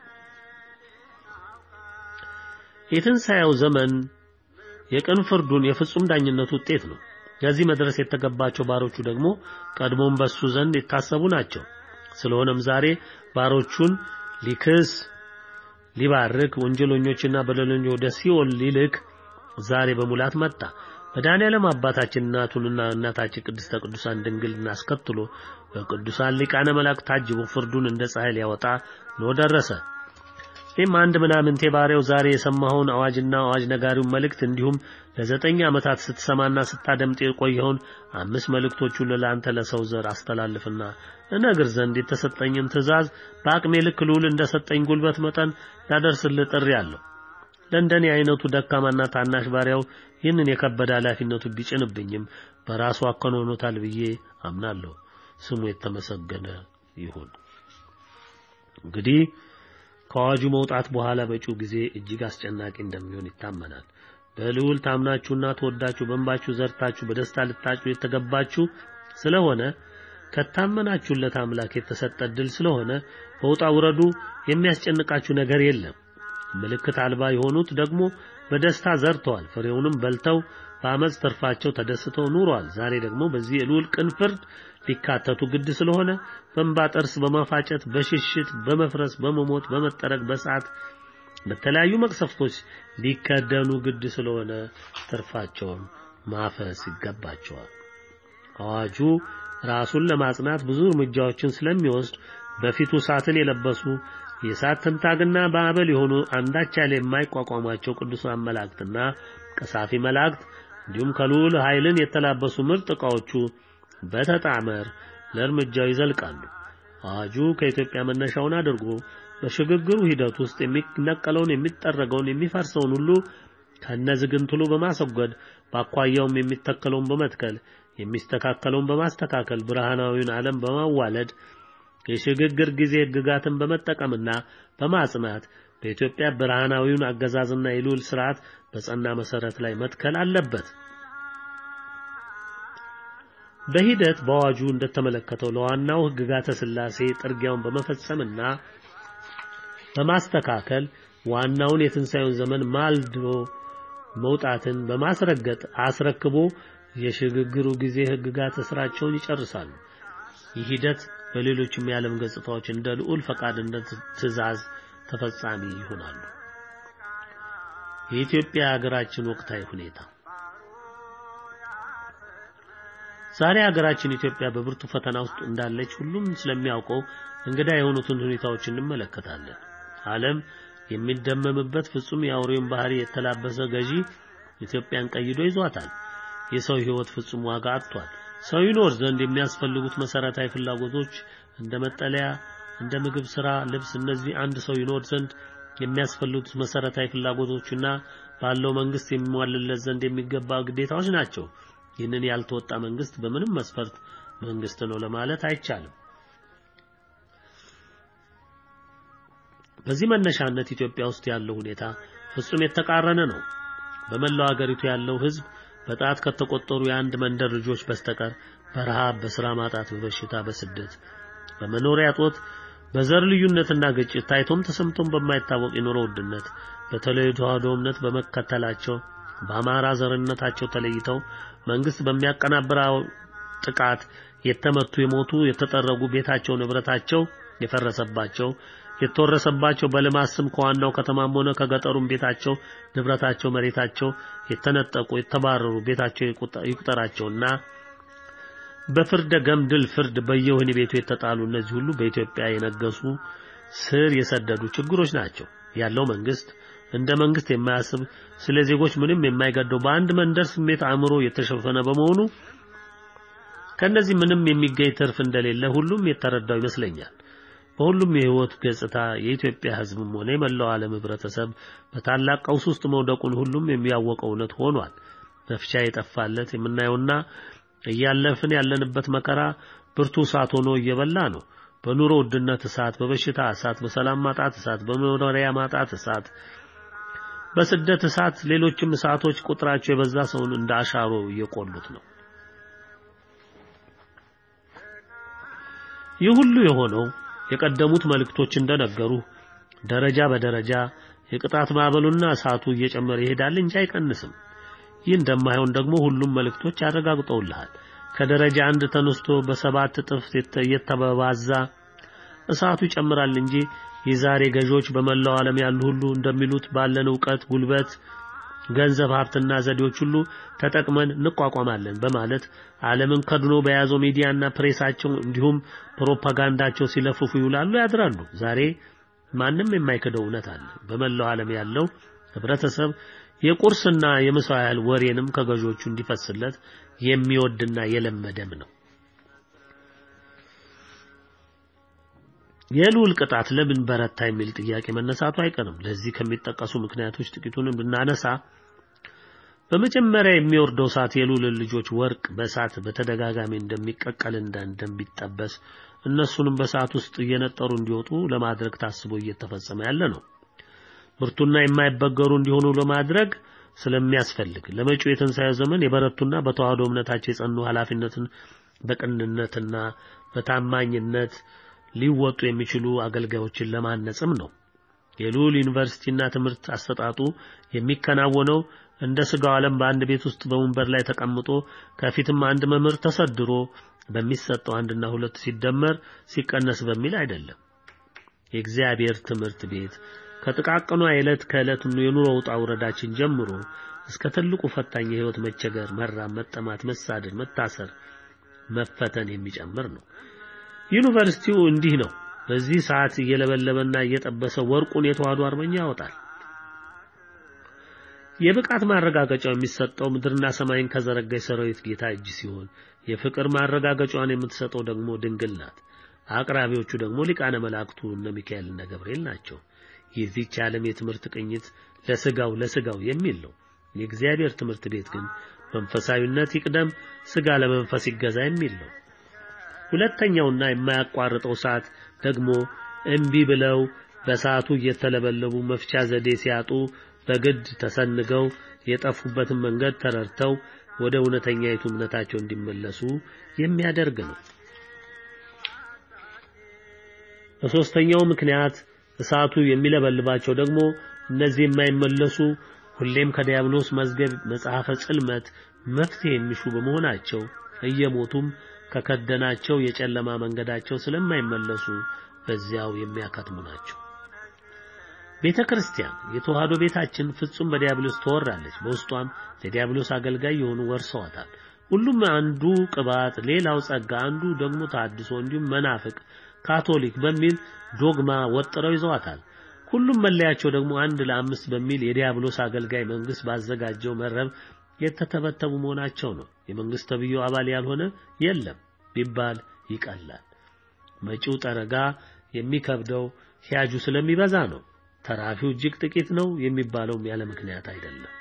የትንሣኤው ዘመን የቅን ፍርዱን የፍጹም ዳኝነቱ ውጤት ነው። ከዚህ መድረስ የተገባቸው ባሮቹ ደግሞ ቀድሞም በሱ ዘንድ የታሰቡ ናቸው። ስለሆነም ዛሬ ባሮቹን ሊክስ ሊባርክ ወንጀለኞችና በደለኞች ወደ ሲኦል ሊልክ ዛሬ በሙላት መጣ። መድኃኔዓለም አባታችን እናቱንና እናታችን ቅድስተ ቅዱሳን ድንግልን አስከትሎ በቅዱሳን ሊቃነ መላእክት ታጅቦ ፍርዱን እንደ ፀሐይ ሊያወጣ ነው ደረሰ። እኔም አንድ ምናምንቴ ባሪያው ዛሬ የሰማኸውን አዋጅና አዋጅ ነጋሪውን መልእክት እንዲሁም ለዘጠኝ ዓመታት ስትሰማና ስታደምጥ የቆየውን አምስት መልእክቶቹን ለአንተ ለሰው ዘር አስተላልፍና እነግር ዘንድ የተሰጠኝን ትእዛዝ በአቅሜ ልክ ልዑል እንደሰጠኝ ጉልበት መጠን ላደርስልህ ጥሪ አለሁ። ለእንደኔ አይነቱ ደካማና ታናሽ ባሪያው ይህንን የከበደ ኃላፊነቱ ቢጭንብኝም በራሱ አከናውኖታል ብዬ አምናለሁ። ስሙ የተመሰገነ ይሁን። እንግዲህ ከአዋጁ መውጣት በኋላ በጪው ጊዜ እጅግ አስጨናቂ እንደሚሆን ይታመናል። በልዑል ታምናችሁና ተወዳችሁ በእንባችሁ ዘርታችሁ በደስታ ልታጩ የተገባችሁ ስለሆነ ከታመናችሁለት አምላክ የተሰጠ ዕድል ስለሆነ በውጣ ውረዱ የሚያስጨንቃችሁ ነገር የለም። ምልክት አልባ የሆኑት ደግሞ በደስታ ዘርተዋል፣ ፍሬውንም በልተው በአመፅ ትርፋቸው ተደስተው ኑረዋል። ዛሬ ደግሞ በዚህ የልዑል ቅን ፍርድ ሊካተቱ ግድ ስለሆነ በእንባ ጥርስ በማፋጨት በሽሽት በመፍረስ በመሞት በመጠረግ በሰዓት በተለያዩ መቅሰፍቶች ሊከደኑ ግድ ስለሆነ ትርፋቸውን ማፈስ ይገባቸዋል። አዋጁ ራሱን ለማጽናት ብዙ እርምጃዎችን ስለሚወስድ በፊቱ እሳትን የለበሱ የእሳት ትንታግና በአበል የሆኑ አንዳች ያለ የማይቋቋሟቸው ቅዱሳን መላእክትና ቀሳፊ መላእክት እንዲሁም ከልዑል ኃይልን የተላበሱ ምርጥ ዕቃዎቹ በተጣመር ለእርምጃው ይዘልቃሉ። አዋጁ ከኢትዮጵያ መነሻውን አድርጎ በሽግግሩ ሂደት ውስጥ የሚነቀለውን፣ የሚጠረገውን፣ የሚፈርሰውን ሁሉ ከነዝግንትሉ በማስወገድ በአኳያውም የሚተከለውን በመትከል የሚስተካከለውን በማስተካከል ብርሃናዊውን ዓለም በማዋለድ የሽግግር ጊዜ ሕግጋትን በመጠቀምና በማጽናት በኢትዮጵያ ብርሃናዊውን አገዛዝና የልዑል ስርዓት በጸና መሰረት ላይ መትከል አለበት። በሂደት በአዋጁ እንደተመለከተው ለዋናው ሕግጋተ ሥላሴ ጥርጊያውን በመፈጸምና በማስተካከል ዋናውን የትንሣኤውን ዘመን ማልዶ መውጣትን በማስረገጥ አስረክቦ የሽግግሩ ጊዜ ሕግጋት ስራቸውን ይጨርሳሉ። ይህ ሂደት በሌሎችም የዓለም ገጽታዎች እንደ ልዑል ፈቃድ እንደ ትእዛዝ ተፈጻሚ ይሆናሉ። የኢትዮጵያ ሀገራችን ወቅታዊ ሁኔታ ዛሬ ሀገራችን ኢትዮጵያ በብርቱ ፈተና ውስጥ እንዳለች ሁሉም ስለሚያውቀው እንግዳ የሆኑትን ሁኔታዎች እንመለከታለን። ዓለም የሚደመምበት ፍጹም የአውሬውን ባህሪ የተላበሰ ገዢ ኢትዮጵያን ቀይዶ ይዟታል። የሰው ሕይወት ፍጹም ዋጋ አጥቷል። ሰው ይኖር ዘንድ የሚያስፈልጉት መሰረታዊ ፍላጎቶች እንደ መጠለያ፣ እንደ ምግብ፣ ስራ፣ ልብስ እነዚህ አንድ ሰው ይኖር ዘንድ የሚያስፈልጉት መሰረታዊ ፍላጎቶችና ባለው መንግስት የሚሟልለት ዘንድ የሚገባ ግዴታዎች ናቸው። ይህንን ያልተወጣ መንግስት በምንም መስፈርት መንግስት ነው ለማለት አይቻልም። በዚህ መነሻነት ኢትዮጵያ ውስጥ ያለው ሁኔታ ፍጹም የተቃረነ ነው። በመላው ሀገሪቱ ያለው ህዝብ በጣት ከተቆጠሩ የአንድ መንደር ልጆች በስተቀር በረሃብ፣ በስራ ማጣት፣ በበሽታ፣ በስደት፣ በመኖሪያ ጦት፣ በዘር ልዩነትና ግጭት ታይቶም ተሰምቶም በማይታወቅ የኑሮ ውድነት በተለይ ተዋህዶ እምነት በመከተላቸው በአማራ ዘርነታቸው ተለይተው መንግስት በሚያቀናብረው ጥቃት የተመቱ፣ የሞቱ፣ የተጠረጉ ቤታቸው ንብረታቸው የፈረሰባቸው የተወረሰባቸው በልማት ስም ከዋናው ከተማም ሆነ ከገጠሩም ቤታቸው ንብረታቸው መሬታቸው የተነጠቁ የተባረሩ ቤታቸው ይቁጠራቸውና በፍርደ ገምድል ፍርድ በየወህኒ ቤቱ የተጣሉ እነዚህ ሁሉ በኢትዮጵያ የነገሱ ስር የሰደዱ ችግሮች ናቸው። ያለው መንግስት እንደ መንግስት የማያስብ ስለ ዜጎች ምንም የማይገደው በአንድ መንደር ስሜት አእምሮ የተሸፈነ በመሆኑ ከነዚህ ምንም የሚገኝ ትርፍ እንደሌለ ሁሉም የተረዳው ይመስለኛል። በሁሉም የህይወት ገጽታ የኢትዮጵያ ህዝብም ሆነ የመላው ዓለም ህብረተሰብ በታላቅ ቀውስ ውስጥ መውደቁን ሁሉም የሚያወቀው እውነት ሆኗል። መፍቻ የጠፋለት የምናየውና እያለፍን ያለንበት መከራ ብርቱ እሳት ሆኖ እየበላ ነው። በኑሮ ውድነት እሳት፣ በበሽታ እሳት፣ በሰላም ማጣት እሳት፣ በመኖሪያ ማጣት እሳት፣ በስደት እሳት፣ ሌሎችም እሳቶች ቁጥራቸው የበዛ ሰውን እንደ አሻሮ እየቆሉት ነው። ይህ ሁሉ የሆነው የቀደሙት መልእክቶች እንደነገሩ ደረጃ በደረጃ የቅጣት ማዕበሉና እሳቱ እየጨመረ ይሄዳል እንጂ አይቀንስም። ይህ እንደማይሆን ደግሞ ሁሉም መልእክቶች ያረጋግጠውልሃል። ከደረጃ አንድ ተነስቶ በሰባት እጥፍ እየተባዛ እሳቱ ይጨምራል እንጂ የዛሬ ገዢዎች በመላው ዓለም ያሉ ሁሉ እንደሚሉት ባለን ዕውቀት፣ ጉልበት፣ ገንዘብ፣ ሀብትና ዘዴዎች ሁሉ ተጠቅመን እንቋቋማለን በማለት ዓለምን ከድኖ በያዘው ሚዲያና ፕሬሳቸው እንዲሁም ፕሮፓጋንዳቸው ሲለፍፉ ይውላሉ ያድራሉ። ዛሬ ማንም የማይክደው እውነት አለ። በመላው ዓለም ያለው ህብረተሰብ የቁርስና የምሳ ያህል ወሬንም ከገዢዎቹ እንዲፈስለት የሚወድና የለመደም ነው። የልዑል ቅጣት ለምን በረታ የሚል ጥያቄ መነሳቱ አይቀርም። ለዚህ ከሚጠቀሱ ምክንያቶች ጥቂቱንም ብናነሳ በመጀመሪያ የሚወርደው እሳት የልዑልን ልጆች ወርቅ በእሳት በተደጋጋሚ እንደሚቀቀልና እንደሚጠበስ እነሱንም በእሳት ውስጥ እየነጠሩ እንዲወጡ ለማድረግ ታስቦ እየተፈጸመ ያለ ነው። ብርቱና የማይበገሩ እንዲሆኑ ለማድረግ ስለሚያስፈልግ ለመጪው የትንሣኤ ዘመን የበረቱና በተዋህዶ እምነታቸው የጸኑ ኃላፊነትን በቅንነትና በታማኝነት ሊወጡ የሚችሉ አገልጋዮችን ለማነጽም ነው። የልዑል ዩኒቨርሲቲና ትምህርት አሰጣጡ የሚከናወነው እንደ ስጋው ዓለም በአንድ ቤት ውስጥ በወንበር ላይ ተቀምጦ ከፊትም አንድ መምህር ተሰድሮ በሚሰጠው አንድና ሁለት ሲደመር ሲቀነስ በሚል አይደለም። የእግዚአብሔር ትምህርት ቤት ከጥቃቅኗ የዕለት ከዕለት የኑሮ ውጣ ውረዳችን ጀምሮ እስከ ትልቁ ፈታኝ የህይወት መቸገር፣ መራብ፣ መጠማት፣ መሳደድ፣ መታሰር፣ መፈተን የሚጨምር ነው። ዩኒቨርሲቲው እንዲህ ነው። በዚህ ሰዓት እየለበለበና እየጠበሰ ወርቁን የተዋህዶ አርበኛ ያወጣል። የብቃት ማረጋገጫው የሚሰጠው ምድርና ሰማይን ከዘረጋ የሰራዊት ጌታ እጅ ሲሆን የፍቅር ማረጋገጫዋን የምትሰጠው ደግሞ ድንግል ናት። አቅራቢዎቹ ደግሞ ሊቃነ መላእክቱ እነ ሚካኤል እነ ገብርኤል ናቸው። የዚህች ዓለም የትምህርት ቅኝት ለስጋው ለስጋው የሚል ነው። የእግዚአብሔር ትምህርት ቤት ግን መንፈሳዊነት ይቅደም፣ ሥጋ ለመንፈስ ይገዛ የሚል ነው። ሁለተኛውና የማያቋርጠው ሰዓት ደግሞ እምቢ ብለው በሰዓቱ እየተለበለቡ መፍቻ ዘዴ ሲያጡ በግድ ተሰንገው የጠፉበትን መንገድ ተረድተው ወደ እውነተኛይቱ እምነታቸው እንዲመለሱ የሚያደርግ ነው። በሶስተኛው ምክንያት እሳቱ የሚለበልባቸው ደግሞ እነዚህ የማይመለሱ ሁሌም ከዲያብሎስ መዝገብ መጽሐፈ ጽልመት መፍትሄ የሚሹ በመሆናቸው እየሞቱም ከከደናቸው የጨለማ መንገዳቸው ስለማይመለሱ በዚያው የሚያከትሙ ናቸው። ቤተ ክርስቲያን የተዋህዶ ቤታችን ፍጹም በዲያብሎስ ተወራለች። በውስጧም ለዲያብሎስ አገልጋይ የሆኑ ወርሰዋታል። ሁሉም አንዱ ቅባት፣ ሌላው ጸጋ፣ አንዱ ደግሞ ታድሶ፣ እንዲሁም መናፍቅ፣ ካቶሊክ በሚል ዶግማ ወጥረው ይዘዋታል። ሁሉም መለያቸው ደግሞ አንድ ለአምስት በሚል የዲያብሎስ አገልጋይ መንግስት ባዘጋጀው መረብ የተተበተቡ መሆናቸው ነው። የመንግስት ተብዮ አባል ያልሆነ የለም ቢባል ይቀላል። መጪው ጠረጋ የሚከብደው ሂያጁ ስለሚበዛ ነው። ተራፊው እጅግ ጥቂት ነው የሚባለውም ያለ ምክንያት አይደለም።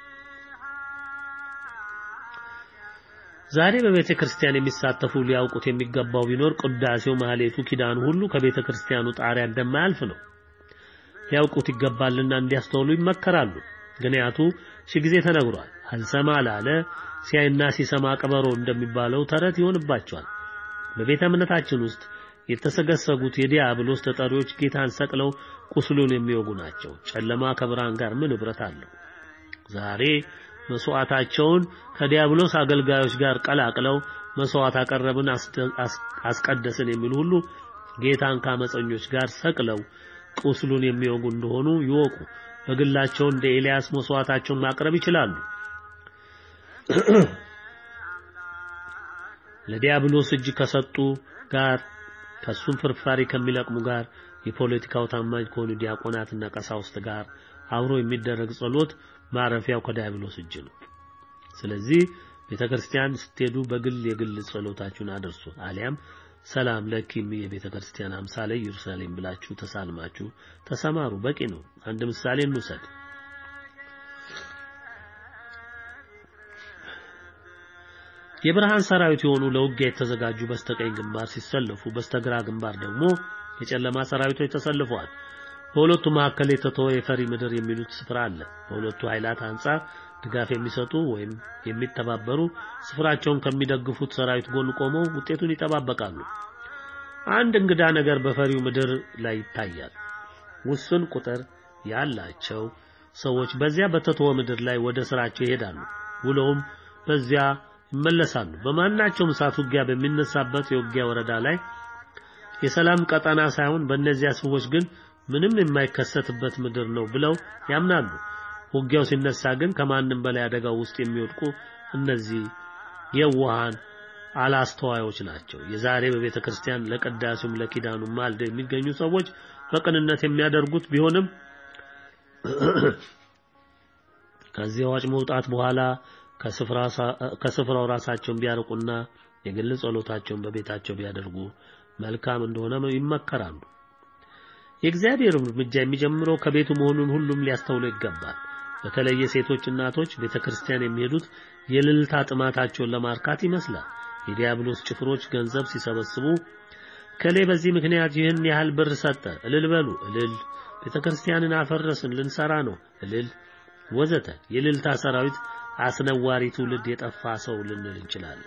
ዛሬ በቤተ ክርስቲያን የሚሳተፉ ሊያውቁት የሚገባው ቢኖር ቅዳሴው፣ ማህሌቱ፣ ኪዳኑ ሁሉ ከቤተ ክርስቲያኑ ጣሪያ እንደማያልፍ ነው። ሊያውቁት ይገባልና እንዲያስተውሉ ይመከራሉ። ምክንያቱ ሺህ ጊዜ ተነግሯል። አልሰማ ላለ ሲያይና ሲሰማ ቀበሮ እንደሚባለው ተረት ይሆንባቸዋል። በቤተ እምነታችን ውስጥ የተሰገሰጉት የዲያብሎስ ተጠሪዎች ጌታን ሰቅለው ቁስሉን የሚወጉ ናቸው። ጨለማ ከብርሃን ጋር ምን ኅብረት አለው? ዛሬ መስዋዕታቸውን ከዲያብሎስ አገልጋዮች ጋር ቀላቅለው መስዋዕት አቀረብን፣ አስቀደስን የሚሉ ሁሉ ጌታን ከአመፀኞች ጋር ሰቅለው ቁስሉን የሚወጉ እንደሆኑ ይወቁ። በግላቸው እንደ ኤልያስ መስዋዕታቸውን ማቅረብ ይችላሉ። ለዲያብሎስ እጅ ከሰጡ ጋር ከሱም ፍርፋሪ ከሚለቅሙ ጋር የፖለቲካው ታማኝ ከሆኑ ዲያቆናትና ቀሳውስት ጋር አብሮ የሚደረግ ጸሎት ማረፊያው ከዲያብሎስ እጅ ነው። ስለዚህ ቤተክርስቲያን ስትሄዱ በግል የግል ጸሎታችሁን አድርሱ። አሊያም ሰላም ለኪም የቤተ ክርስቲያን አምሳለ ኢየሩሳሌም ብላችሁ ተሳልማችሁ ተሰማሩ። በቂ ነው። አንድ ምሳሌ እንውሰድ። የብርሃን ሰራዊት የሆኑ ለውጊያ የተዘጋጁ በስተቀኝ ግንባር ሲሰለፉ፣ በስተግራ ግንባር ደግሞ የጨለማ ሰራዊቶች ተሰልፈዋል። በሁለቱ መካከል የተተወ የፈሪ ምድር የሚሉት ስፍራ አለ። በሁለቱ ኃይላት አንጻር ድጋፍ የሚሰጡ ወይም የሚተባበሩ ስፍራቸውን ከሚደግፉት ሰራዊት ጎን ቆመው ውጤቱን ይጠባበቃሉ። አንድ እንግዳ ነገር በፈሪው ምድር ላይ ይታያል። ውስን ቁጥር ያላቸው ሰዎች በዚያ በተተወ ምድር ላይ ወደ ስራቸው ይሄዳሉ። ውለውም በዚያ ይመለሳሉ። በማናቸውም ሰዓት ውጊያ በሚነሳበት የውጊያ ወረዳ ላይ የሰላም ቀጠና ሳይሆን በእነዚያ ሰዎች ግን ምንም የማይከሰትበት ምድር ነው ብለው ያምናሉ። ውጊያው ሲነሳ ግን ከማንም በላይ አደጋው ውስጥ የሚወድቁ እነዚህ የዋሃን አላስተዋዮች ናቸው። የዛሬ በቤተ ክርስቲያን ለቅዳሴውም ለኪዳኑም ማልደው የሚገኙ ሰዎች በቅንነት የሚያደርጉት ቢሆንም ከዚህ አዋጭ መውጣት በኋላ ከስፍራው ራሳቸውን ቢያርቁና የግል ጸሎታቸውን በቤታቸው ቢያደርጉ መልካም እንደሆነ ይመከራሉ። የእግዚአብሔር እርምጃ የሚጀምረው ከቤቱ መሆኑን ሁሉም ሊያስተውሉ ይገባል። በተለይ ሴቶች እናቶች ቤተክርስቲያን የሚሄዱት የልልታ ጥማታቸውን ለማርካት ይመስላል። የዲያብሎስ ጭፍሮች ገንዘብ ሲሰበስቡ ከሌ በዚህ ምክንያት ይህን ያህል ብር ሰጠ፣ እልል በሉ፣ እልል፣ ቤተክርስቲያንን አፈረስን፣ ልንሰራ ነው፣ እልል፣ ወዘተ። የልልታ ሰራዊት አስነዋሪ ትውልድ የጠፋ ሰው ልንል እንችላለን።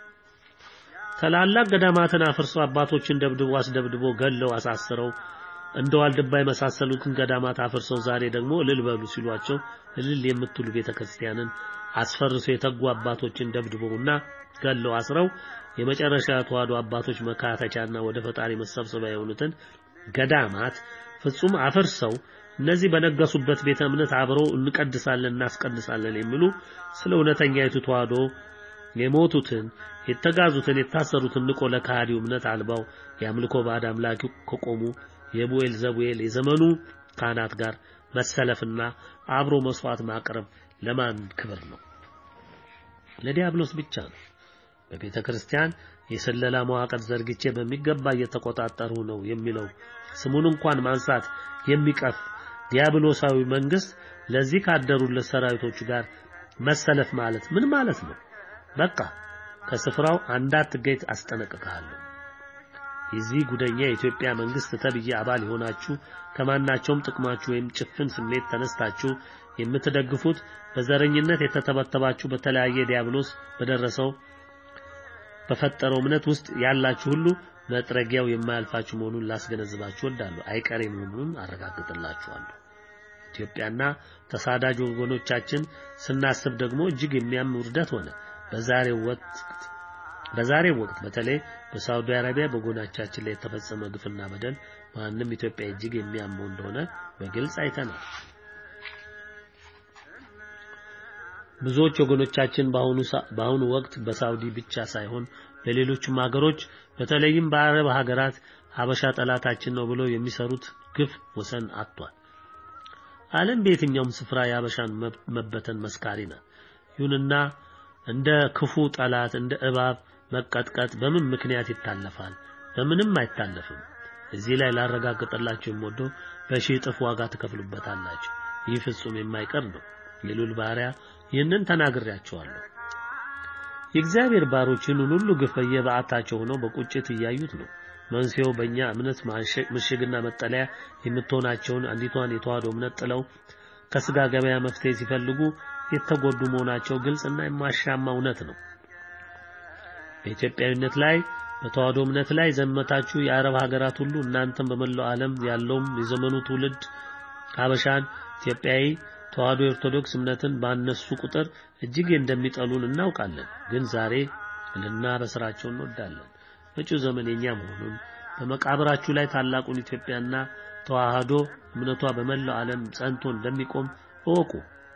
ታላላቅ ገዳማትን አፍርሶ አባቶችን ደብድቦ አስደብድቦ ገለው አሳስረው እንደ ዋልድባ የመሳሰሉትን ገዳማት አፍርሰው ዛሬ ደግሞ እልል በሉ ሲሏቸው እልል የምትሉ ቤተክርስቲያንን አስፈርሰው የተጉ አባቶችን ደብድበውና ገለው አስረው የመጨረሻ ተዋህዶ አባቶች መካተቻና ወደ ፈጣሪ መሰብሰቢያ የሆኑትን ገዳማት ፍጹም አፍርሰው እነዚህ በነገሱበት ቤተ እምነት አብረው እንቀድሳለን እናስቀድሳለን የሚሉ ስለ እውነተኛይቱ ተዋህዶ የሞቱትን የተጋዙትን የታሰሩትን ንቆ ለካህዲው እምነት አልባው የአምልኮ ባዕድ አምላኪ ከቆሙ የቡኤል ዘቡኤል የዘመኑ ካህናት ጋር መሰለፍና አብሮ መስዋዕት ማቅረብ ለማን ክብር ነው? ለዲያብሎስ ብቻ ነው። በቤተ ክርስቲያን የስለላ መዋቅር ዘርግቼ በሚገባ እየተቆጣጠሩ ነው የሚለው ስሙን እንኳን ማንሳት የሚቀፍ ዲያብሎሳዊ መንግስት ለዚህ ካደሩለት ሰራዊቶቹ ጋር መሰለፍ ማለት ምን ማለት ነው? በቃ ከስፍራው እንዳትገኝ አስጠነቅቅሃለሁ። የዚህ ጉደኛ የኢትዮጵያ መንግስት ተብዬ አባል የሆናችሁ ከማናቸውም ጥቅማችሁ ወይም ጭፍን ስሜት ተነስታችሁ የምትደግፉት በዘረኝነት የተተበተባችሁ በተለያየ ዲያብሎስ በደረሰው በፈጠረው እምነት ውስጥ ያላችሁ ሁሉ መጥረጊያው የማያልፋችሁ መሆኑን ላስገነዝባችሁ እወዳለሁ። አይቀሬ መሆኑን አረጋግጥላችኋለሁ። ኢትዮጵያና ተሳዳጅ ወገኖቻችን ስናስብ ደግሞ እጅግ የሚያም ውርደት ሆነ። በዛሬው ወቅት በዛሬው ወቅት በተለይ በሳውዲ አረቢያ በጎናቻችን ላይ የተፈጸመ ግፍና በደል ማንም ኢትዮጵያ እጅግ የሚያመው እንደሆነ በግልጽ አይተናል። ብዙዎች ወገኖቻችን በአሁኑ በአሁኑ ወቅት በሳውዲ ብቻ ሳይሆን በሌሎችም ሀገሮች በተለይም በአረብ ሀገራት ሀበሻ ጠላታችን ነው ብለው የሚሰሩት ግፍ ወሰን አጥቷል። ዓለም በየትኛውም ስፍራ የሀበሻን መበተን መስካሪ ናት። ይሁንና እንደ ክፉ ጠላት እንደ እባብ መቀጥቀጥ በምን ምክንያት ይታለፋል? በምንም አይታለፍም። እዚህ ላይ ላረጋግጥላችሁ የምወደው በሺህ እጥፍ ዋጋ ትከፍሉበታላችሁ። ይህ ፍጹም የማይቀር ነው። የሉል ባሪያ ይህንን ተናግሬያቸዋለሁ። የእግዚአብሔር ባሮች ይህንን ሁሉ ግፍ በየበዓታቸው ሆነው በቁጭት እያዩት ነው። መንስኤው በእኛ እምነት ምሽግና መጠለያ የምትሆናቸውን አንዲቷን የተዋህዶ እምነት ጥለው ከስጋ ገበያ መፍትሄ ሲፈልጉ የተጎዱ መሆናቸው ግልጽና የማሻማ እውነት ነው። በኢትዮጵያዊነት ላይ በተዋህዶ እምነት ላይ ዘመታችሁ የአረብ ሀገራት ሁሉ እናንተም በመላው ዓለም ያለውም የዘመኑ ትውልድ ሀበሻን ኢትዮጵያዊ ተዋህዶ ኦርቶዶክስ እምነትን ባነሱ ቁጥር እጅግ እንደሚጠሉን እናውቃለን። ግን ዛሬ ልናበስራቸው እንወዳለን። መጪው ዘመን የኛ መሆኑን በመቃብራችሁ ላይ ታላቁን ኢትዮጵያና ተዋህዶ እምነቷ በመላው ዓለም ጸንቶ እንደሚቆም እወቁ።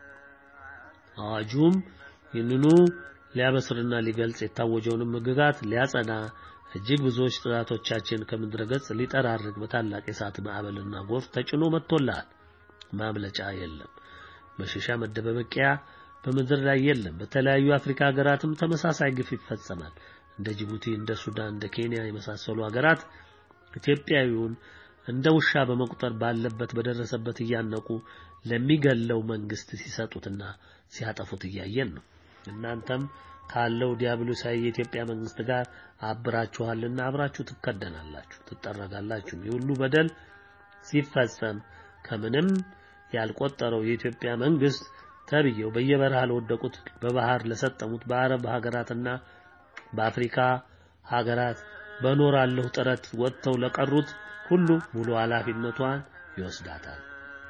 አዋጁም ይህንኑ ሊያበስርና ሊገልጽ የታወጀውንም ሕግጋት ሊያጸና እጅግ ብዙዎች ጥላቶቻችን ከምድረ ገጽ ሊጠራርግ በታላቅ የእሳት ማዕበልና ጎርፍ ተጭኖ መጥቶልሃል። ማምለጫ የለም። መሸሻ መደበቂያ በምድር ላይ የለም። በተለያዩ አፍሪካ ሀገራትም ተመሳሳይ ግፍ ይፈጸማል። እንደ ጅቡቲ፣ እንደ ሱዳን፣ እንደ ኬንያ የመሳሰሉ ሀገራት ኢትዮጵያዊውን እንደ ውሻ በመቁጠር ባለበት በደረሰበት እያነቁ ለሚገለው መንግስት ሲሰጡትና ሲያጠፉት እያየን ነው። እናንተም ካለው ዲያብሎሳዊ የኢትዮጵያ መንግስት ጋር አብራችኋልና አብራችሁ ትከደናላችሁ፣ ትጠረጋላችሁ። የሁሉ በደል ሲፈጸም ከምንም ያልቆጠረው የኢትዮጵያ መንግስት ተብየው በየበረሃ ለወደቁት በባህር ለሰጠሙት በአረብ ሀገራትና በአፍሪካ ሀገራት በኖራለሁ ጥረት ወጥተው ለቀሩት ሁሉ ሙሉ ኃላፊነቷን ይወስዳታል።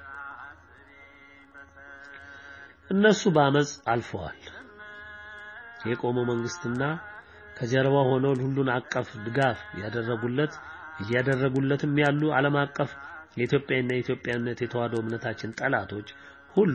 እነሱ በአመጽ አልፈዋል። የቆመው መንግስትና ከጀርባ ሆነው ሁሉን አቀፍ ድጋፍ ያደረጉለት እያደረጉለትም ያሉ ዓለም አቀፍ የኢትዮጵያና የኢትዮጵያነት የተዋህዶ እምነታችን ጠላቶች ሁሉ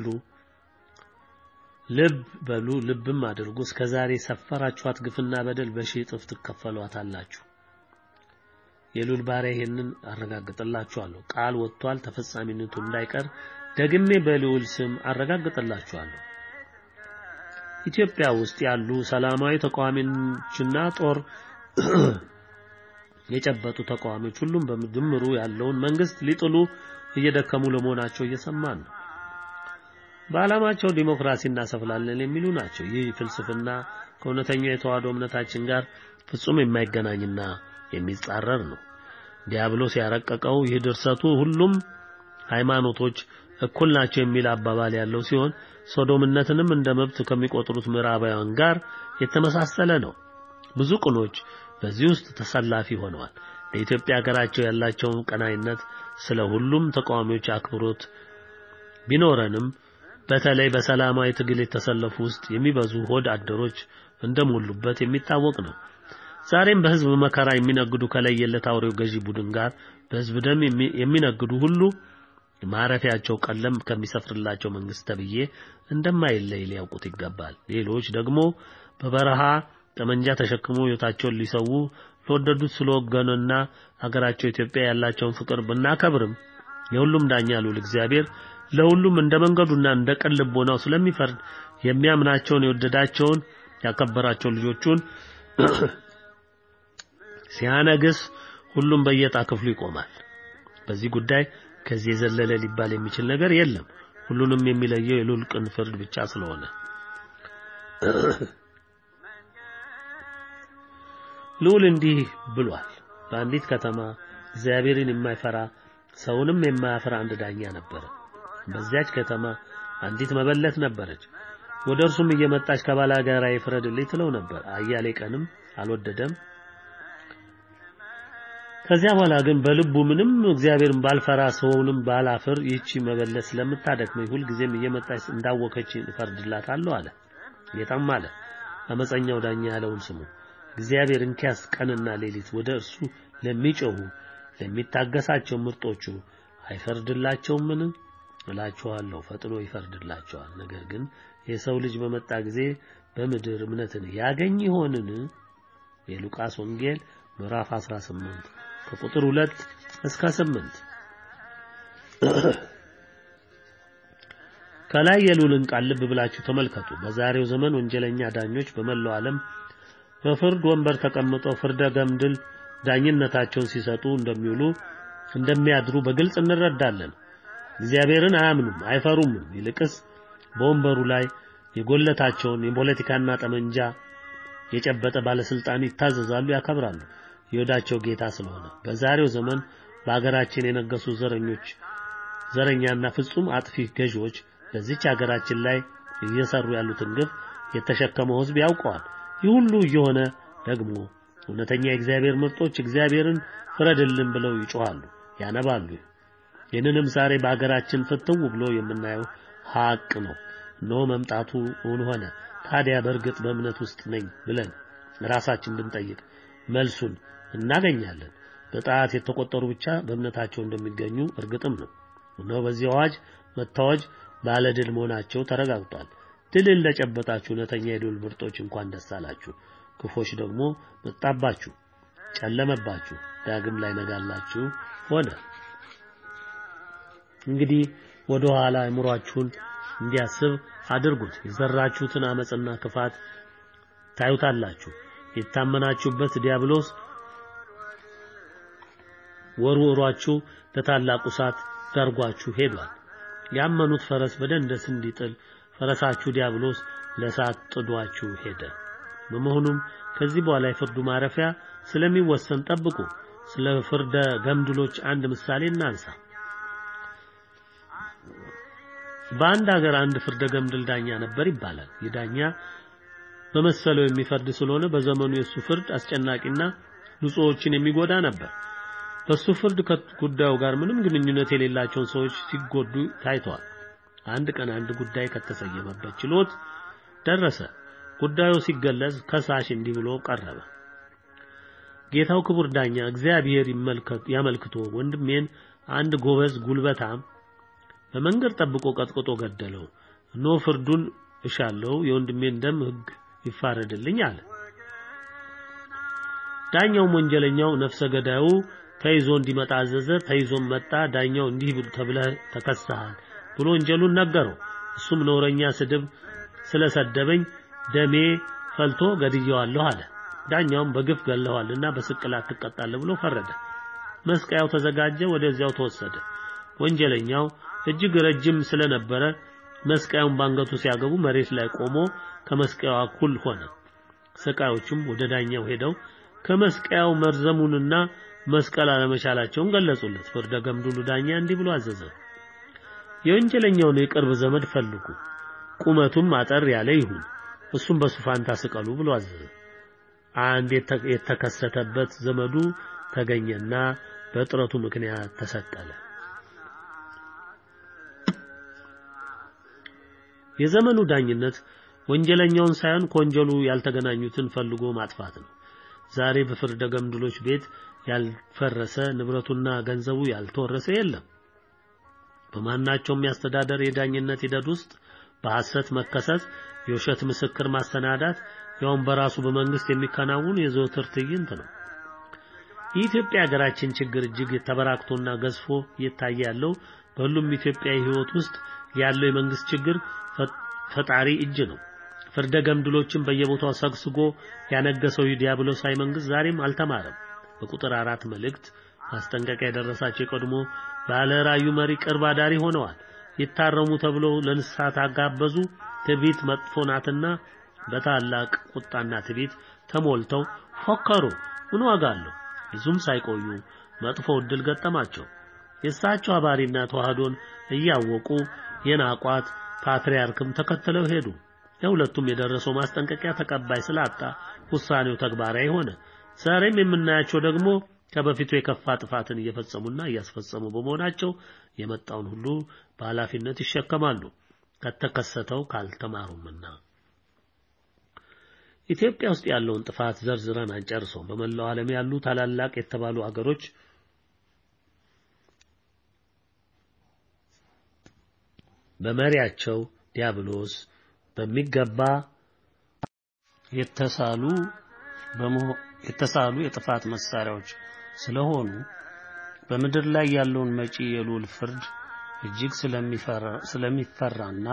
ልብ በሉ ልብም አድርጉ። እስከዛሬ ሰፈራችኋት ግፍና በደል በሺህ እጥፍ ትከፈሏታላችሁ። የሉል ባሪያ ይሄንን አረጋግጥላችኋለሁ። ቃል ወጥቷል። ተፈጻሚነቱ እንዳይቀር ደግሜ በልዑል ስም አረጋግጥላችኋለሁ። ኢትዮጵያ ውስጥ ያሉ ሰላማዊ ተቃዋሚዎችና ጦር የጨበጡ ተቃዋሚዎች ሁሉም በድምሩ ያለውን መንግስት ሊጥሉ እየደከሙ ለመሆናቸው እየሰማን ነው። በዓላማቸው ዲሞክራሲ እናሰፍላለን የሚሉ ናቸው። ይህ ፍልስፍና ከእውነተኛው የተዋህዶ እምነታችን ጋር ፍጹም የማይገናኝና የሚጻረር ነው። ዲያብሎስ ያረቀቀው ይህ ድርሰቱ ሁሉም ሃይማኖቶች እኩል ናቸው የሚል አባባል ያለው ሲሆን ሶዶምነትንም እንደ መብት ከሚቆጥሩት ምዕራባውያን ጋር የተመሳሰለ ነው። ብዙ ቅኖች በዚህ ውስጥ ተሰላፊ ሆነዋል። ለኢትዮጵያ ሀገራቸው ያላቸውን ቀናይነት ስለ ሁሉም ተቃዋሚዎች አክብሮት ቢኖረንም በተለይ በሰላማዊ ትግል የተሰለፉ ውስጥ የሚበዙ ሆድ አደሮች እንደሞሉበት የሚታወቅ ነው። ዛሬም በህዝብ መከራ የሚነግዱ ከለየለት አውሬው ገዢ ቡድን ጋር በህዝብ ደም የሚነግዱ ሁሉ ማረፊያቸው ቀለም ከሚሰፍርላቸው መንግስት ተብዬ እንደማይለይ ሊያውቁት ይገባል። ሌሎች ደግሞ በበረሃ ጠመንጃ ተሸክሞ ህይወታቸውን ሊሰዉ ለወደዱት ስለወገኑና ሀገራቸው ኢትዮጵያ ያላቸውን ፍቅር ብናከብርም የሁሉም ዳኛ ልዑል እግዚአብሔር ለሁሉም እንደ መንገዱና እንደ ቅን ልቦናው ስለሚፈርድ የሚያምናቸውን የወደዳቸውን ያከበራቸው ልጆቹን ሲያነግስ ሁሉም በየጣ ክፍሉ ይቆማል። በዚህ ጉዳይ ከዚህ የዘለለ ሊባል የሚችል ነገር የለም። ሁሉንም የሚለየው የልዑል ቅን ፍርድ ብቻ ስለሆነ ልዑል እንዲህ ብሏል። በአንዲት ከተማ እግዚአብሔርን የማይፈራ ሰውንም የማያፈራ አንድ ዳኛ ነበረ። በዚያች ከተማ አንዲት መበለት ነበረች። ወደ እርሱም እየመጣች ከባላጋራ ይፍረድልኝ ትለው ነበር። አያሌ ቀንም አልወደደም። ከዚያ በኋላ ግን በልቡ ምንም እግዚአብሔርን ባልፈራ ሰውንም ባላፍር ይህቺ መበለት ስለምታደክመኝ ሁልጊዜም እየመጣች እንዳወከች እፈርድላታለሁ አለ። ጌታም አለ አመፀኛው ዳኛ ያለውን ስሙ። እግዚአብሔር እንኪያስ ቀንና ሌሊት ወደ እርሱ ለሚጮሁ ለሚታገሳቸው ምርጦቹ አይፈርድላቸውምን? እላችኋለሁ ፈጥኖ ይፈርድላቸዋል። ነገር ግን የሰው ልጅ በመጣ ጊዜ በምድር እምነትን ያገኝ ይሆንን? የሉቃስ ወንጌል ምዕራፍ 18 ከቁጥር 2 እስከ 8 ከላይ የሉልን ቃል ልብ ብላችሁ ተመልከቱ። በዛሬው ዘመን ወንጀለኛ ዳኞች በመላው ዓለም በፍርድ ወንበር ተቀምጠው ፍርደ ገምድል ዳኝነታቸውን ሲሰጡ እንደሚውሉ እንደሚያድሩ በግልጽ እንረዳለን። እግዚአብሔርን አያምኑም፣ አይፈሩምም። ይልቅስ በወንበሩ ላይ የጎለታቸውን የፖለቲካና ጠመንጃ የጨበጠ ባለስልጣን ይታዘዛሉ፣ ያከብራሉ። የወዳቸው ጌታ ስለሆነ በዛሬው ዘመን በአገራችን የነገሱ ዘረኞች ዘረኛና ፍጹም አጥፊ ገዢዎች በዚች ሀገራችን ላይ እየሰሩ ያሉትን ግፍ የተሸከመው ሕዝብ ያውቀዋል። ይህ ሁሉ እየሆነ ደግሞ እውነተኛ የእግዚአብሔር ምርጦች እግዚአብሔርን ፍረድልን ብለው ይጮሃሉ፣ ያነባሉ። ይህንንም ዛሬ በአገራችን ፍትው ብሎ የምናየው ሀቅ ነው። እነሆ መምጣቱ እውን ሆነ። ታዲያ በእርግጥ በእምነት ውስጥ ነኝ ብለን ራሳችን ብንጠይቅ መልሱን እናገኛለን። በጣት የተቆጠሩ ብቻ በእምነታቸው እንደሚገኙ እርግጥም ነው። እነሆ በዚህ አዋጅ መታወጅ ባለድል መሆናቸው ተረጋግጧል። ድልን ለጨበጣችሁ እውነተኛ የድል ምርጦች እንኳን ደስ አላችሁ። ክፎች ደግሞ መጣባችሁ፣ ጨለመባችሁ፣ ዳግም ላይ ነጋላችሁ ሆነ። እንግዲህ ወደ ኋላ አእምሯችሁን እንዲያስብ አድርጉት። የዘራችሁትን አመጽና ክፋት ታዩታላችሁ። የታመናችሁበት ዲያብሎስ ወርውሯችሁ ለታላቁ እሳት ዳርጓችሁ ሄዷል። ያመኑት ፈረስ በደንደስ እንዲጥል ፈረሳችሁ ዲያብሎስ ለእሳት ጥዷችሁ ሄደ። በመሆኑም ከዚህ በኋላ የፍርዱ ማረፊያ ስለሚወሰን ጠብቁ። ስለ ፍርደ ገምድሎች አንድ ምሳሌ እናንሳ። በአንድ ሀገር አንድ ፍርደ ገምድል ዳኛ ነበር ይባላል። ይህ ዳኛ በመሰለው የሚፈርድ ስለሆነ በዘመኑ የሱ ፍርድ አስጨናቂና ንጹሖችን የሚጎዳ ነበር። በሱ ፍርድ ከጉዳዩ ጋር ምንም ግንኙነት የሌላቸውን ሰዎች ሲጎዱ ታይተዋል። አንድ ቀን አንድ ጉዳይ ከተሰየመበት ችሎት ደረሰ። ጉዳዩ ሲገለጽ ከሳሽ እንዲህ ብሎ ቀረበ። ጌታው ክቡር ዳኛ እግዚአብሔር ያመልክቶ ወንድሜን አንድ ጎበዝ ጉልበታም በመንገድ ጠብቆ ቀጥቅጦ ገደለው። እነሆ ፍርዱን እሻለው፣ የወንድሜን ደም ሕግ ይፋረድልኝ አለ። ዳኛውም ወንጀለኛው ነፍሰ ገዳዩ ተይዞ እንዲመጣ አዘዘ። ተይዞም መጣ። ዳኛው እንዲህ ተብለህ ተከሰሃል ብሎ ወንጀሉን ነገረው። እሱም ነውረኛ ስድብ ስለሰደበኝ ደሜ ፈልቶ ገድየዋለሁ አለ። ዳኛውም በግፍ ገለዋልና በስቅላት ትቀጣለህ ብሎ ፈረደ። መስቀያው ተዘጋጀ፣ ወደዚያው ተወሰደ። ወንጀለኛው እጅግ ረጅም ስለነበረ መስቀያውን ባንገቱ ሲያገቡ መሬት ላይ ቆሞ ከመስቀያው እኩል ሆነ። ሰቃዮቹም ወደ ዳኛው ሄደው ከመስቀያው መርዘሙንና መስቀል አለመቻላቸውን ገለጹለት። ፍርደ ገምድሉ ዳኛ እንዲህ ብሎ አዘዘ። የወንጀለኛውን የቅርብ ዘመድ ፈልጉ፣ ቁመቱም አጠር ያለ ይሁን፣ እሱም በሱ ፋንታ ስቀሉ ብሎ አዘዘ። አንድ የተከሰተበት ዘመዱ ተገኘና በጥረቱ ምክንያት ተሰቀለ። የዘመኑ ዳኝነት ወንጀለኛውን ሳይሆን ከወንጀሉ ያልተገናኙትን ፈልጎ ማጥፋት ነው። ዛሬ በፍርደ ገምድሎች ቤት ያልፈረሰ ንብረቱና ገንዘቡ ያልተወረሰ የለም። በማናቸውም የአስተዳደር የዳኝነት ሂደት ውስጥ በሐሰት መከሰስ፣ የውሸት ምስክር ማስተናዳት ያውም በራሱ በመንግስት የሚከናወን የዘወትር ትዕይንት ነው። የኢትዮጵያ ሀገራችን ችግር እጅግ ተበራክቶና ገዝፎ እየታየ ያለው በሁሉም ኢትዮጵያዊ ሕይወት ውስጥ ያለው የመንግስት ችግር ፈጣሪ እጅ ነው። ፍርደ ገምድሎችን በየቦታው ሰግስጎ ያነገሰው ዲያብሎሳዊ መንግስት ዛሬም አልተማረም። በቁጥር አራት መልእክት ማስጠንቀቂያ የደረሳቸው የቀድሞ ባለ ራእዩ መሪ ቅርብ አዳሪ ሆነዋል። ይታረሙ ተብለው ለንስሐ ታጋበዙ። ትዕቢት መጥፎ ናትና በታላቅ ቁጣና ትዕቢት ተሞልተው ፎከሩ። ምን ዋጋ አለው? ብዙም ሳይቆዩ መጥፎ ዕድል ገጠማቸው። የእሳቸው አባሪና ተዋህዶን እያወቁ የናቋት ፓትርያርክም ተከትለው ሄዱ። ለሁለቱም የደረሰው ማስጠንቀቂያ ተቀባይ ስላጣ ውሳኔው ተግባራዊ ሆነ። ዛሬም የምናያቸው ደግሞ ከበፊቱ የከፋ ጥፋትን እየፈጸሙና እያስፈጸሙ በመሆናቸው የመጣውን ሁሉ በኃላፊነት ይሸከማሉ ከተከሰተው ካልተማሩምና። ኢትዮጵያ ውስጥ ያለውን ጥፋት ዘርዝረን አንጨርሰውም። በመላው ዓለም ያሉ ታላላቅ የተባሉ አገሮች በመሪያቸው ዲያብሎስ በሚገባ የተሳሉ የተሳሉ የጥፋት መሳሪያዎች ስለሆኑ በምድር ላይ ያለውን መጪ የልዑል ፍርድ እጅግ ስለሚፈራና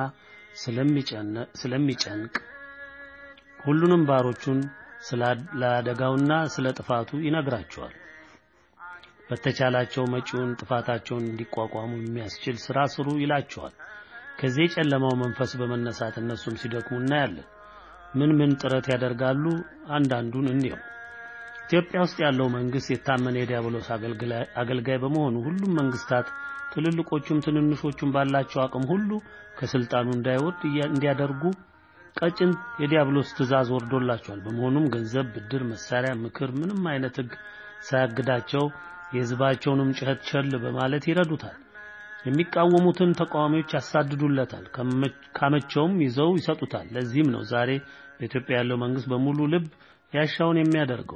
ስለሚጨንቅ ሁሉንም ባሮቹን ስለ አደጋውና ስለ ጥፋቱ ይነግራቸዋል። በተቻላቸው መጪውን ጥፋታቸውን እንዲቋቋሙ የሚያስችል ስራ ስሩ ይላቸዋል። ከዚህ የጨለማው መንፈስ በመነሳት እነሱም ሲደክሙ እናያለን። ምን ምን ጥረት ያደርጋሉ? አንዳንዱን እንየው። ኢትዮጵያ ውስጥ ያለው መንግስት የታመነ የዲያብሎስ አገልጋይ በመሆኑ ሁሉም መንግስታት ትልልቆቹም ትንንሾቹም ባላቸው አቅም ሁሉ ከስልጣኑ እንዳይወርድ እንዲያደርጉ ቀጭን የዲያብሎስ ትእዛዝ ወርዶላቸዋል። በመሆኑም ገንዘብ፣ ብድር፣ መሳሪያ፣ ምክር፣ ምንም አይነት ህግ ሳያግዳቸው የህዝባቸውንም ጩኸት ቸል በማለት ይረዱታል። የሚቃወሙትን ተቃዋሚዎች ያሳድዱለታል። ካመቸውም ይዘው ይሰጡታል። ለዚህም ነው ዛሬ በኢትዮጵያ ያለው መንግስት በሙሉ ልብ ያሻውን የሚያደርገው።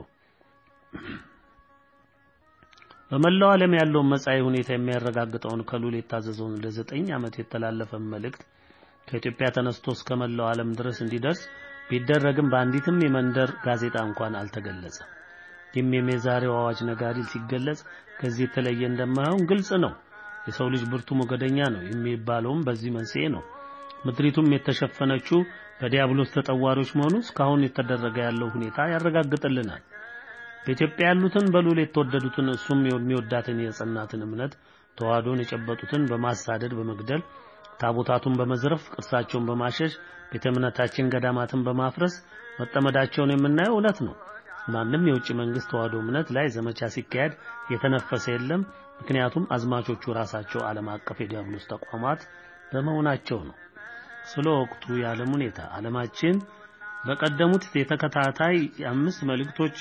በመላው ዓለም ያለውን መጻኢ ሁኔታ የሚያረጋግጠውን ከልዑል የታዘዘውን ለዘጠኝ ዓመት የተላለፈ መልእክት ከኢትዮጵያ ተነስቶ እስከ መላው ዓለም ድረስ እንዲደርስ ቢደረግም በአንዲትም የመንደር ጋዜጣ እንኳን አልተገለጸም። ይህም የዛሬው አዋጅ ነጋሪ ሲገለጽ ከዚህ የተለየ እንደማይሆን ግልጽ ነው። የሰው ልጅ ብርቱ ሞገደኛ ነው የሚባለውም በዚህ መንስኤ ነው። ምድሪቱም የተሸፈነችው በዲያብሎስ ተጠዋሪዎች መሆኑ እስካሁን የተደረገ ያለው ሁኔታ ያረጋግጥልናል። በኢትዮጵያ ያሉትን በልዑል የተወደዱትን እሱም የሚወዳትን የጸናትን እምነት ተዋህዶን የጨበጡትን በማሳደድ በመግደል ታቦታቱን በመዝረፍ ቅርሳቸውን በማሸሽ ቤተ እምነታችን ገዳማትን በማፍረስ መጠመዳቸውን የምናየው እውነት ነው። ማንም የውጭ መንግስት ተዋህዶ እምነት ላይ ዘመቻ ሲካሄድ የተነፈሰ የለም። ምክንያቱም አዝማቾቹ ራሳቸው ዓለም አቀፍ የዲያብሎስ ተቋማት በመሆናቸው ነው። ስለ ወቅቱ የዓለም ሁኔታ ዓለማችን በቀደሙት የተከታታይ የአምስት መልእክቶች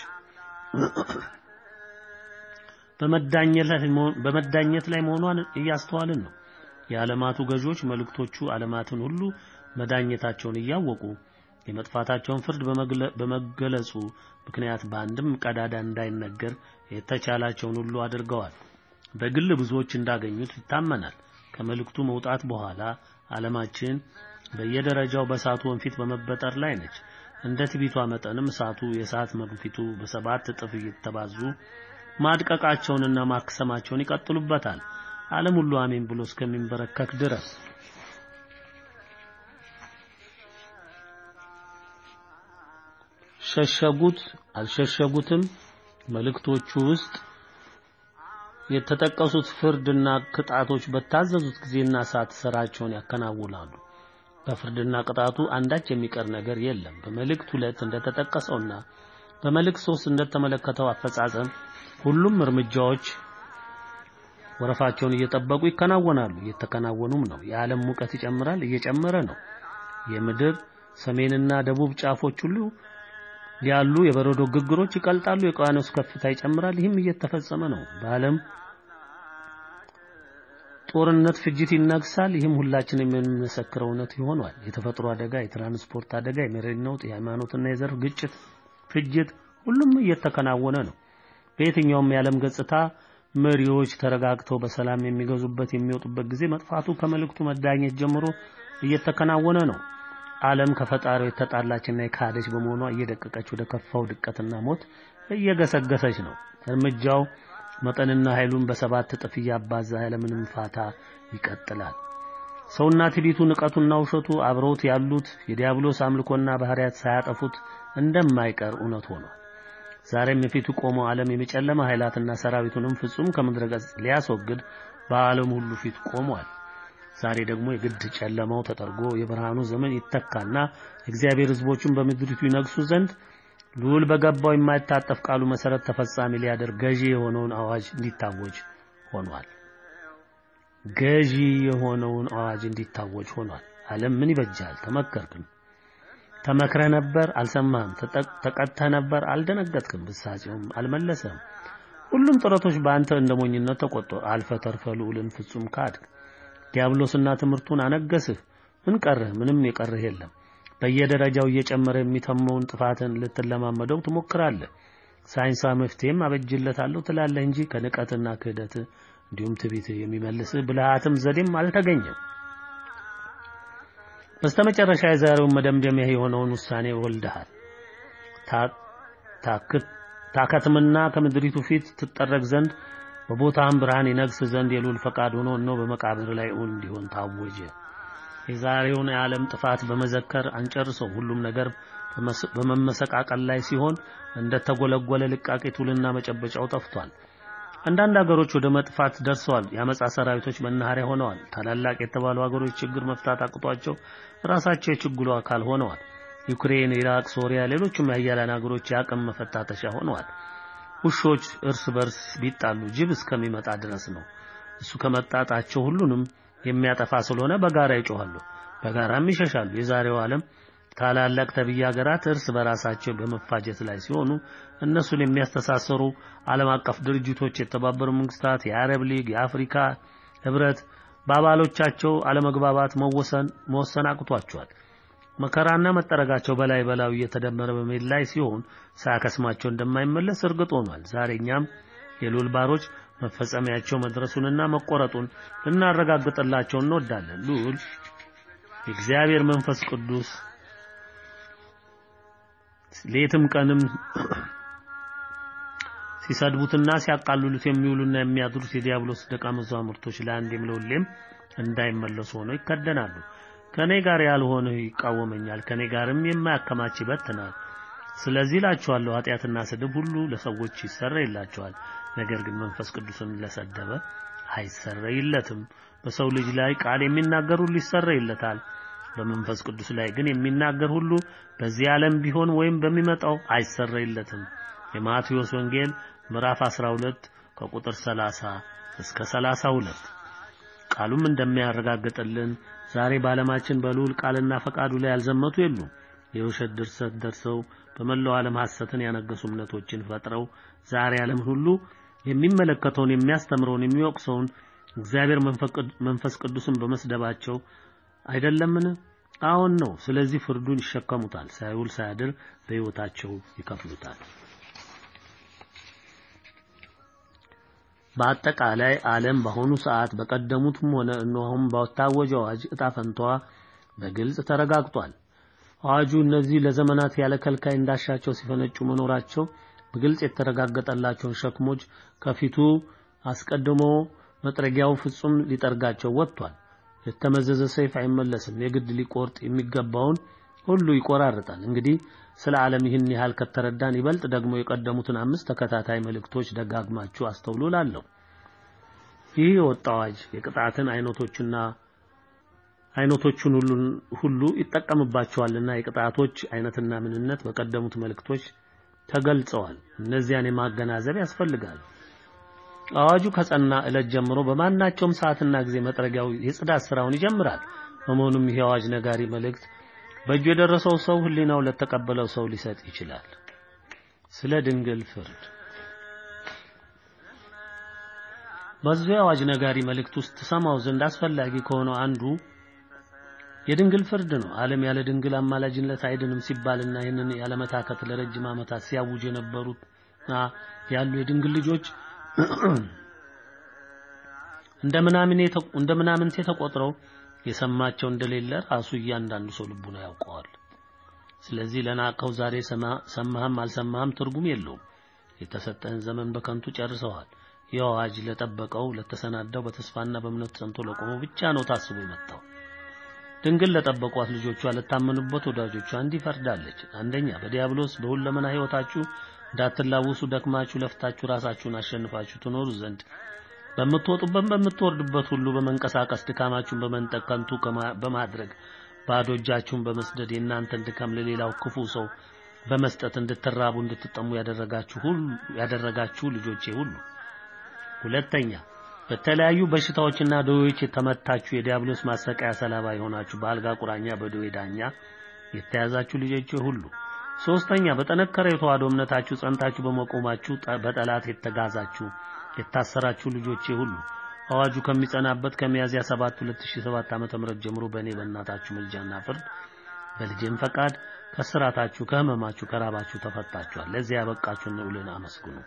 በመዳኘት ላይ መሆኗን እያስተዋልን ነው። የዓለማቱ ገዢዎች መልእክቶቹ ዓለማትን ሁሉ መዳኘታቸውን እያወቁ የመጥፋታቸውን ፍርድ በመገለጹ ምክንያት በአንድም ቀዳዳ እንዳይነገር የተቻላቸውን ሁሉ አድርገዋል። በግል ብዙዎች እንዳገኙት ይታመናል። ከመልእክቱ መውጣት በኋላ ዓለማችን በየደረጃው በእሳቱ ወንፊት በመበጠር ላይ ነች። እንደ ትቢቷ መጠንም እሳቱ የእሳት መግፊቱ በሰባት እጥፍ እየተባዙ ማድቀቃቸውንና ማክሰማቸውን ይቀጥሉበታል። ዓለም ሁሉ አሜን ብሎ እስከሚንበረከክ ድረስ ሸሸጉት አልሸሸጉትም መልእክቶቹ ውስጥ የተጠቀሱት ፍርድና ቅጣቶች በታዘዙት ጊዜና ሰዓት ስራቸውን ያከናውናሉ። በፍርድና ቅጣቱ አንዳች የሚቀር ነገር የለም። በመልእክት ሁለት እንደተጠቀሰውና በመልእክት ሶስት እንደተመለከተው አፈጻጸም ሁሉም እርምጃዎች ወረፋቸውን እየጠበቁ ይከናወናሉ፣ እየተከናወኑም ነው። የዓለም ሙቀት ይጨምራል፣ እየጨመረ ነው። የምድር ሰሜንና ደቡብ ጫፎች ሁሉ ያሉ የበረዶ ግግሮች ይቀልጣሉ፣ የውቅያኖስ ከፍታ ይጨምራል። ይህም እየተፈጸመ ነው። በዓለም ጦርነት ፍጅት ይነግሳል። ይህም ሁላችንም የምንመሰክረው እውነት ይሆናል። የተፈጥሮ አደጋ፣ የትራንስፖርት አደጋ፣ የመሬት ነውጥ፣ የሃይማኖትና የዘር ግጭት፣ ፍጅት ሁሉም እየተከናወነ ነው። በየትኛውም የዓለም ገጽታ መሪዎች ተረጋግተው በሰላም የሚገዙበት የሚወጡበት ጊዜ መጥፋቱ ከመልእክቱ መዳኘት ጀምሮ እየተከናወነ ነው። ዓለም ከፈጣሪው የተጣላችና የካደች በመሆኗ እየደቀቀች ወደ ከፋው ድቀትና ሞት እየገሰገሰች ነው። እርምጃው መጠንና ኃይሉን በሰባት እጥፍ እያባዛ ያለምንም ፋታ ይቀጥላል። ሰውና ትዕቢቱ፣ ንቀቱና ውሸቱ አብረውት ያሉት የዲያብሎስ አምልኮና ባህሪያት ሳያጠፉት እንደማይቀር እውነት ሆኗል። ዛሬም የፊቱ ቆመው ዓለም የጨለማ ኃይላትና ሰራዊቱንም ፍጹም ከምድረ ገጽ ሊያስወግድ በዓለም ሁሉ ፊት ቆሟል። ዛሬ ደግሞ የግድ ጨለማው ተጠርጎ የብርሃኑ ዘመን ይተካና እግዚአብሔር ሕዝቦቹን በምድሪቱ ይነግሱ ዘንድ ልዑል በገባው የማይታጠፍ ቃሉ መሰረት ተፈጻሚ ሊያደርግ ገዢ የሆነውን አዋጅ እንዲታወጅ ሆኗል። ገዢ የሆነውን አዋጅ እንዲታወጅ ሆኗል። ዓለም ምን ይበጃል? ተመከርክም፣ ተመክረህ ነበር፣ አልሰማህም። ተቀጥተህ ነበር፣ አልደነገጥክም። ብሳጼውም አልመለሰም። ሁሉም ጥረቶች በአንተ እንደ ሞኝነት ተቆጠሩ። አልፈህ ተርፈህ ልዑልን ፍጹም ካድክ። ዲያብሎስና ትምህርቱን አነገስህ። ምን ቀርህ? ምንም የቀርህ የለም። በየደረጃው እየጨመረ የሚተመውን ጥፋትን ልትለማመደው ትሞክራለህ። ሳይንሳዊ መፍትሄም አበጅለታለሁ ትላለህ እንጂ ከንቀትና ክህደት እንዲሁም ትዕቢት የሚመልስህ ብልሃትም ዘዴም አልተገኘም። በስተመጨረሻ የዛሬውን መደምደሚያ የሆነውን ውሳኔ ወልደሃል። ታከትምና ከምድሪቱ ፊት ትጠረግ ዘንድ በቦታህም ብርሃን ይነግስ ዘንድ የልዑል ፈቃድ ሆኖ እነሆ በመቃብር ላይ እውን እንዲሆን ታወጀ። የዛሬውን የዓለም ጥፋት በመዘከር አንጨርሰው። ሁሉም ነገር በመመሰቃቀል ላይ ሲሆን እንደ ተጎለጎለ ልቃቄ ቱልና መጨበጫው ጠፍቷል። አንዳንድ ሀገሮች ወደ መጥፋት ደርሰዋል። የአመጻ ሰራዊቶች መናኸሪያ ሆነዋል። ታላላቅ የተባሉ ሀገሮች ችግር መፍታት አቅቷቸው ራሳቸው የችግሩ አካል ሆነዋል። ዩክሬን፣ ኢራቅ፣ ሶሪያ፣ ሌሎችም የሀያላን ሀገሮች የአቅም መፈታተሻ ሆነዋል። ውሾች እርስ በርስ ቢጣሉ ጅብ እስከሚመጣ ድረስ ነው። እሱ ከመጣጣቸው ሁሉንም የሚያጠፋ ስለሆነ በጋራ ይጮኻሉ፣ በጋራም ይሸሻሉ። የዛሬው ዓለም ታላላቅ ተብዬ ሀገራት እርስ በራሳቸው በመፋጀት ላይ ሲሆኑ እነሱን የሚያስተሳሰሩ ዓለም አቀፍ ድርጅቶች የተባበሩ መንግስታት፣ የአረብ ሊግ፣ የአፍሪካ ህብረት በአባሎቻቸው አለመግባባት መወሰን መወሰን አቅቷቸዋል። መከራና መጠረጋቸው በላይ በላዩ እየተደመረ በመሄድ ላይ ሲሆን ሳያከስማቸው እንደማይመለስ እርግጥ ሆኗል። ዛሬ እኛም የልዑል ባሮች መፈጸሚያቸው መድረሱንና መቆረጡን ልናረጋግጥላቸው እንወዳለን። ልዑል የእግዚአብሔር መንፈስ ቅዱስ ሌትም ቀንም ሲሰድቡትና ሲያቃልሉት የሚውሉና የሚያድሩት የዲያብሎስ ደቀ መዛሙርቶች ለአንዴም ለሁሌም እንዳይመለሱ ሆነው ይከደናሉ። ከኔ ጋር ያልሆነ ይቃወመኛል፣ ከኔ ጋርም የማያከማች ይበትናል። ስለዚህ እላችኋለሁ ኃጢአትና ስድብ ሁሉ ለሰዎች ይሰረይላቸዋል፣ ነገር ግን መንፈስ ቅዱስን ለሰደበ አይሰረይለትም። በሰው ልጅ ላይ ቃል የሚናገር ሁሉ ይሰረይለታል። በመንፈስ ቅዱስ ላይ ግን የሚናገር ሁሉ በዚህ ዓለም ቢሆን ወይም በሚመጣው አይሰረይለትም። የማቴዎስ ወንጌል ምዕራፍ 12 ከቁጥር 30 እስከ 32 ቃሉም እንደሚያረጋግጥልን ዛሬ በዓለማችን በልዑል ቃልና ፈቃዱ ላይ ያልዘመቱ የሉም። የውሸት ድርሰት ደርሰው በመላው ዓለም ሐሰትን ያነገሱ እምነቶችን ፈጥረው ዛሬ ዓለምን ሁሉ የሚመለከተውን የሚያስተምረውን የሚወቅሰውን እግዚአብሔር መንፈስ ቅዱስን በመስደባቸው አይደለምን? አዎን ነው። ስለዚህ ፍርዱን ይሸከሙታል። ሳይውል ሳያድር በሕይወታቸው ይከፍሉታል። በአጠቃላይ ዓለም በአሁኑ ሰዓት በቀደሙትም ሆነ እነሆም ባወታወጀው አዋጅ ዕጣ ፈንታዋ በግልጽ ተረጋግጧል። አዋጁ እነዚህ ለዘመናት ያለ ከልካይ እንዳሻቸው ሲፈነጩ መኖራቸው በግልጽ የተረጋገጠላቸውን ሸክሞች ከፊቱ አስቀድሞ መጥረጊያው ፍጹም ሊጠርጋቸው ወጥቷል። የተመዘዘ ሰይፍ አይመለስም። የግድ ሊቆርጥ የሚገባውን ሁሉ ይቆራርጣል። እንግዲህ ስለ ዓለም ይህን ያህል ከተረዳን ይበልጥ ደግሞ የቀደሙትን አምስት ተከታታይ መልእክቶች ደጋግማችሁ አስተውሉ እላለሁ። ይህ የወጣ አዋጅ የቅጣትን አይነቶችና አይነቶቹን ሁሉ ይጠቀምባቸዋልና የቅጣቶች አይነትና ምንነት በቀደሙት መልእክቶች ተገልጸዋል። እነዚያን የማገናዘብ ያስፈልጋል። አዋጁ ከጸና ዕለት ጀምሮ በማናቸውም ሰዓትና ጊዜ መጥረጊያው የጽዳት ስራውን ይጀምራል። በመሆኑም ይህ አዋጅ ነጋሪ መልእክት በእጁ የደረሰው ሰው ሕሊናው ለተቀበለው ሰው ሊሰጥ ይችላል። ስለ ድንግል ፍርድ በዚህ አዋጅ ነጋሪ መልእክት ውስጥ ትሰማው ዘንድ አስፈላጊ ከሆነው አንዱ የድንግል ፍርድ ነው። ዓለም ያለ ድንግል አማላጅነት አይድንም ሲባልና ይህንን ያለመታከት ለረጅም ዓመታት ሲያውጅ የነበሩና ያሉ የድንግል ልጆች እንደ ምናምንቴ ተቆጥረው የሰማቸው እንደሌለ ራሱ እያንዳንዱ ሰው ልቡና ያውቀዋል። ስለዚህ ለናቀው ዛሬ ሰማህም አልሰማህም ትርጉም የለውም። የተሰጠህን ዘመን በከንቱ ጨርሰዋል። ይህ አዋጅ ለጠበቀው ለተሰናዳው፣ በተስፋና በእምነት ጸንቶ ለቆመው ብቻ ነው ታስቦ የመጣው። ድንግል ለጠበቋት ልጆቿ ለታመኑበት ወዳጆቿ እንዲህ ፈርዳለች። አንደኛ በዲያብሎስ በሁለመና ሕይወታችሁ እንዳትላወሱ ደክማችሁ ለፍታችሁ ራሳችሁን አሸንፋችሁ ትኖሩ ዘንድ በምትወጡበት በምትወርዱበት ሁሉ በመንቀሳቀስ ድካማችሁን በመንጠቅ ከንቱ በማድረግ ባዶ እጃችሁን በመስደድ የእናንተን ድካም ለሌላው ክፉ ሰው በመስጠት እንድትራቡ እንድትጠሙ ያደረጋችሁ ሁሉ ያደረጋችሁ ልጆቼ ሁሉ ሁለተኛ በተለያዩ በሽታዎችና ደዌዎች የተመታችሁ የዲያብሎስ ማሰቃያ ሰለባ የሆናችሁ በአልጋ ቁራኛ በደዌ ዳኛ የተያዛችሁ ልጆቼ ሁሉ ሶስተኛ በጠነከረ የተዋህዶ እምነታችሁ ጸንታችሁ በመቆማችሁ በጠላት የተጋዛችሁ የታሰራችሁ ልጆቼ ሁሉ አዋጁ ከሚጸናበት ከሚያዝያ 7 2007 ዓ.ም ጀምሮ በእኔ በእናታችሁ ምልጃና ፍርድ በልጄም ፈቃድ ከስራታችሁ ከህመማችሁ ከራባችሁ ተፈታችኋል። ለዚህ ያበቃችሁን ልዑልን አመስግኑ።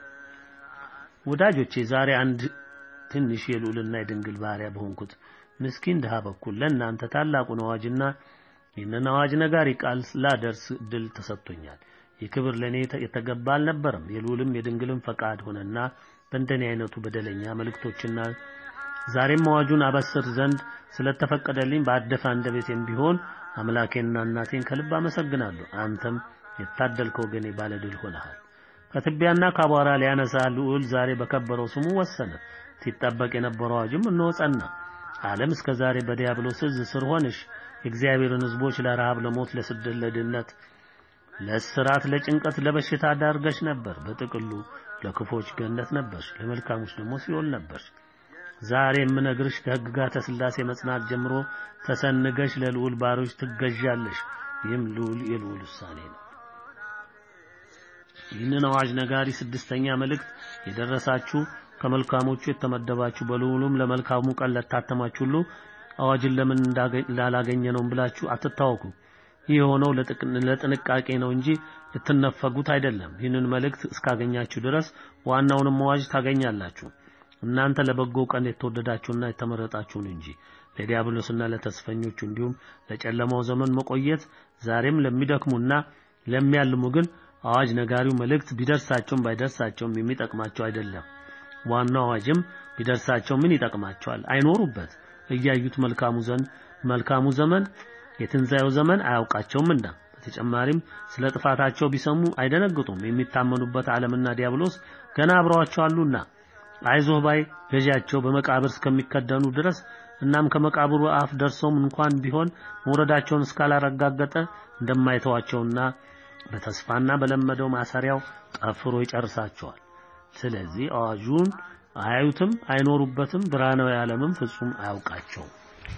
ወዳጆቼ ዛሬ አንድ ትንሽ የልዑልና የድንግል ባሪያ በሆንኩት ምስኪን ድሃ በኩል ለእናንተ ታላቁን አዋጅና ይህንን አዋጅ ነጋሪ ቃል ላደርስ ድል ተሰጥቶኛል። ይህ ክብር ለእኔ የተገባ አልነበረም። የልዑልም የድንግልም ፈቃድ ሆነና በእንደኔ አይነቱ በደለኛ መልእክቶችና ዛሬም አዋጁን አበስር ዘንድ ስለተፈቀደልኝ በአደፈ አንደበቴም ቢሆን አምላኬንና እናቴን ከልብ አመሰግናለሁ። አንተም የታደልከ ወገኔ ባለድል ሆነሃል። ከትቢያና ከአቧራ ሊያነሳ ልዑል ዛሬ በከበረው ስሙ ወሰነ። ሲጠበቅ የነበረው አዋጅም እነሆ ጸና። ዓለም እስከ ዛሬ በዲያብሎስ እዝ ስር ሆነሽ የእግዚአብሔርን ሕዝቦች ለረሃብ፣ ለሞት፣ ለስደት፣ ለድህነት፣ ለእስራት፣ ለጭንቀት፣ ለበሽታ ዳርገሽ ነበር። በጥቅሉ ለክፎች ገነት ነበርሽ፣ ለመልካሞች ደግሞ ሲኦል ነበርሽ። ዛሬ የምነግርሽ ከሕግጋተ ሥላሴ መጽናት ጀምሮ ተሰንገሽ ለልዑል ባሮች ትገዣለሽ። ይህም ልዑል የልዑል ውሳኔ ነው። ይህንን አዋጅ ነጋሪ ስድስተኛ መልእክት የደረሳችሁ ከመልካሞቹ የተመደባችሁ በልዑሉም ለመልካሙ ቀን ለታተማችሁ ሁሉ አዋጅን ለምን እንዳላገኘ ነው ብላችሁ አትታወቁ። ይህ የሆነው ለጥንቃቄ ነው እንጂ ልትነፈጉት አይደለም። ይህንን መልእክት እስካገኛችሁ ድረስ ዋናውንም አዋጅ ታገኛላችሁ። እናንተ ለበጎ ቀን የተወደዳችሁና የተመረጣችሁን እንጂ ለዲያብሎስና ለተስፈኞቹ እንዲሁም ለጨለማው ዘመን መቆየት ዛሬም ለሚደክሙና ለሚያልሙ ግን አዋጅ ነጋሪው መልእክት ቢደርሳቸውም ባይደርሳቸውም የሚጠቅማቸው አይደለም። ዋናው አዋጅም ቢደርሳቸው ምን ይጠቅማቸዋል? አይኖሩበት እያዩት መልካሙ ዘንድ መልካሙ ዘመን የትንሣኤው ዘመን አያውቃቸውምና። በተጨማሪም ስለ ጥፋታቸው ቢሰሙ አይደነግጡም። የሚታመኑበት ዓለምና ዲያብሎስ ገና አብረዋቸው አሉና አይዞህ ባይ ገዣቸው በመቃብር እስከሚከደኑ ድረስ እናም ከመቃብሩ አፍ ደርሰውም እንኳን ቢሆን መውረዳቸውን እስካላረጋገጠ እንደማይተዋቸውና በተስፋና በለመደው ማሰሪያው ጠፍሮ ይጨርሳቸዋል። ስለዚህ አዋጁን አያዩትም፣ አይኖሩበትም። ብርሃናዊ ዓለምም ፍጹም አያውቃቸውም።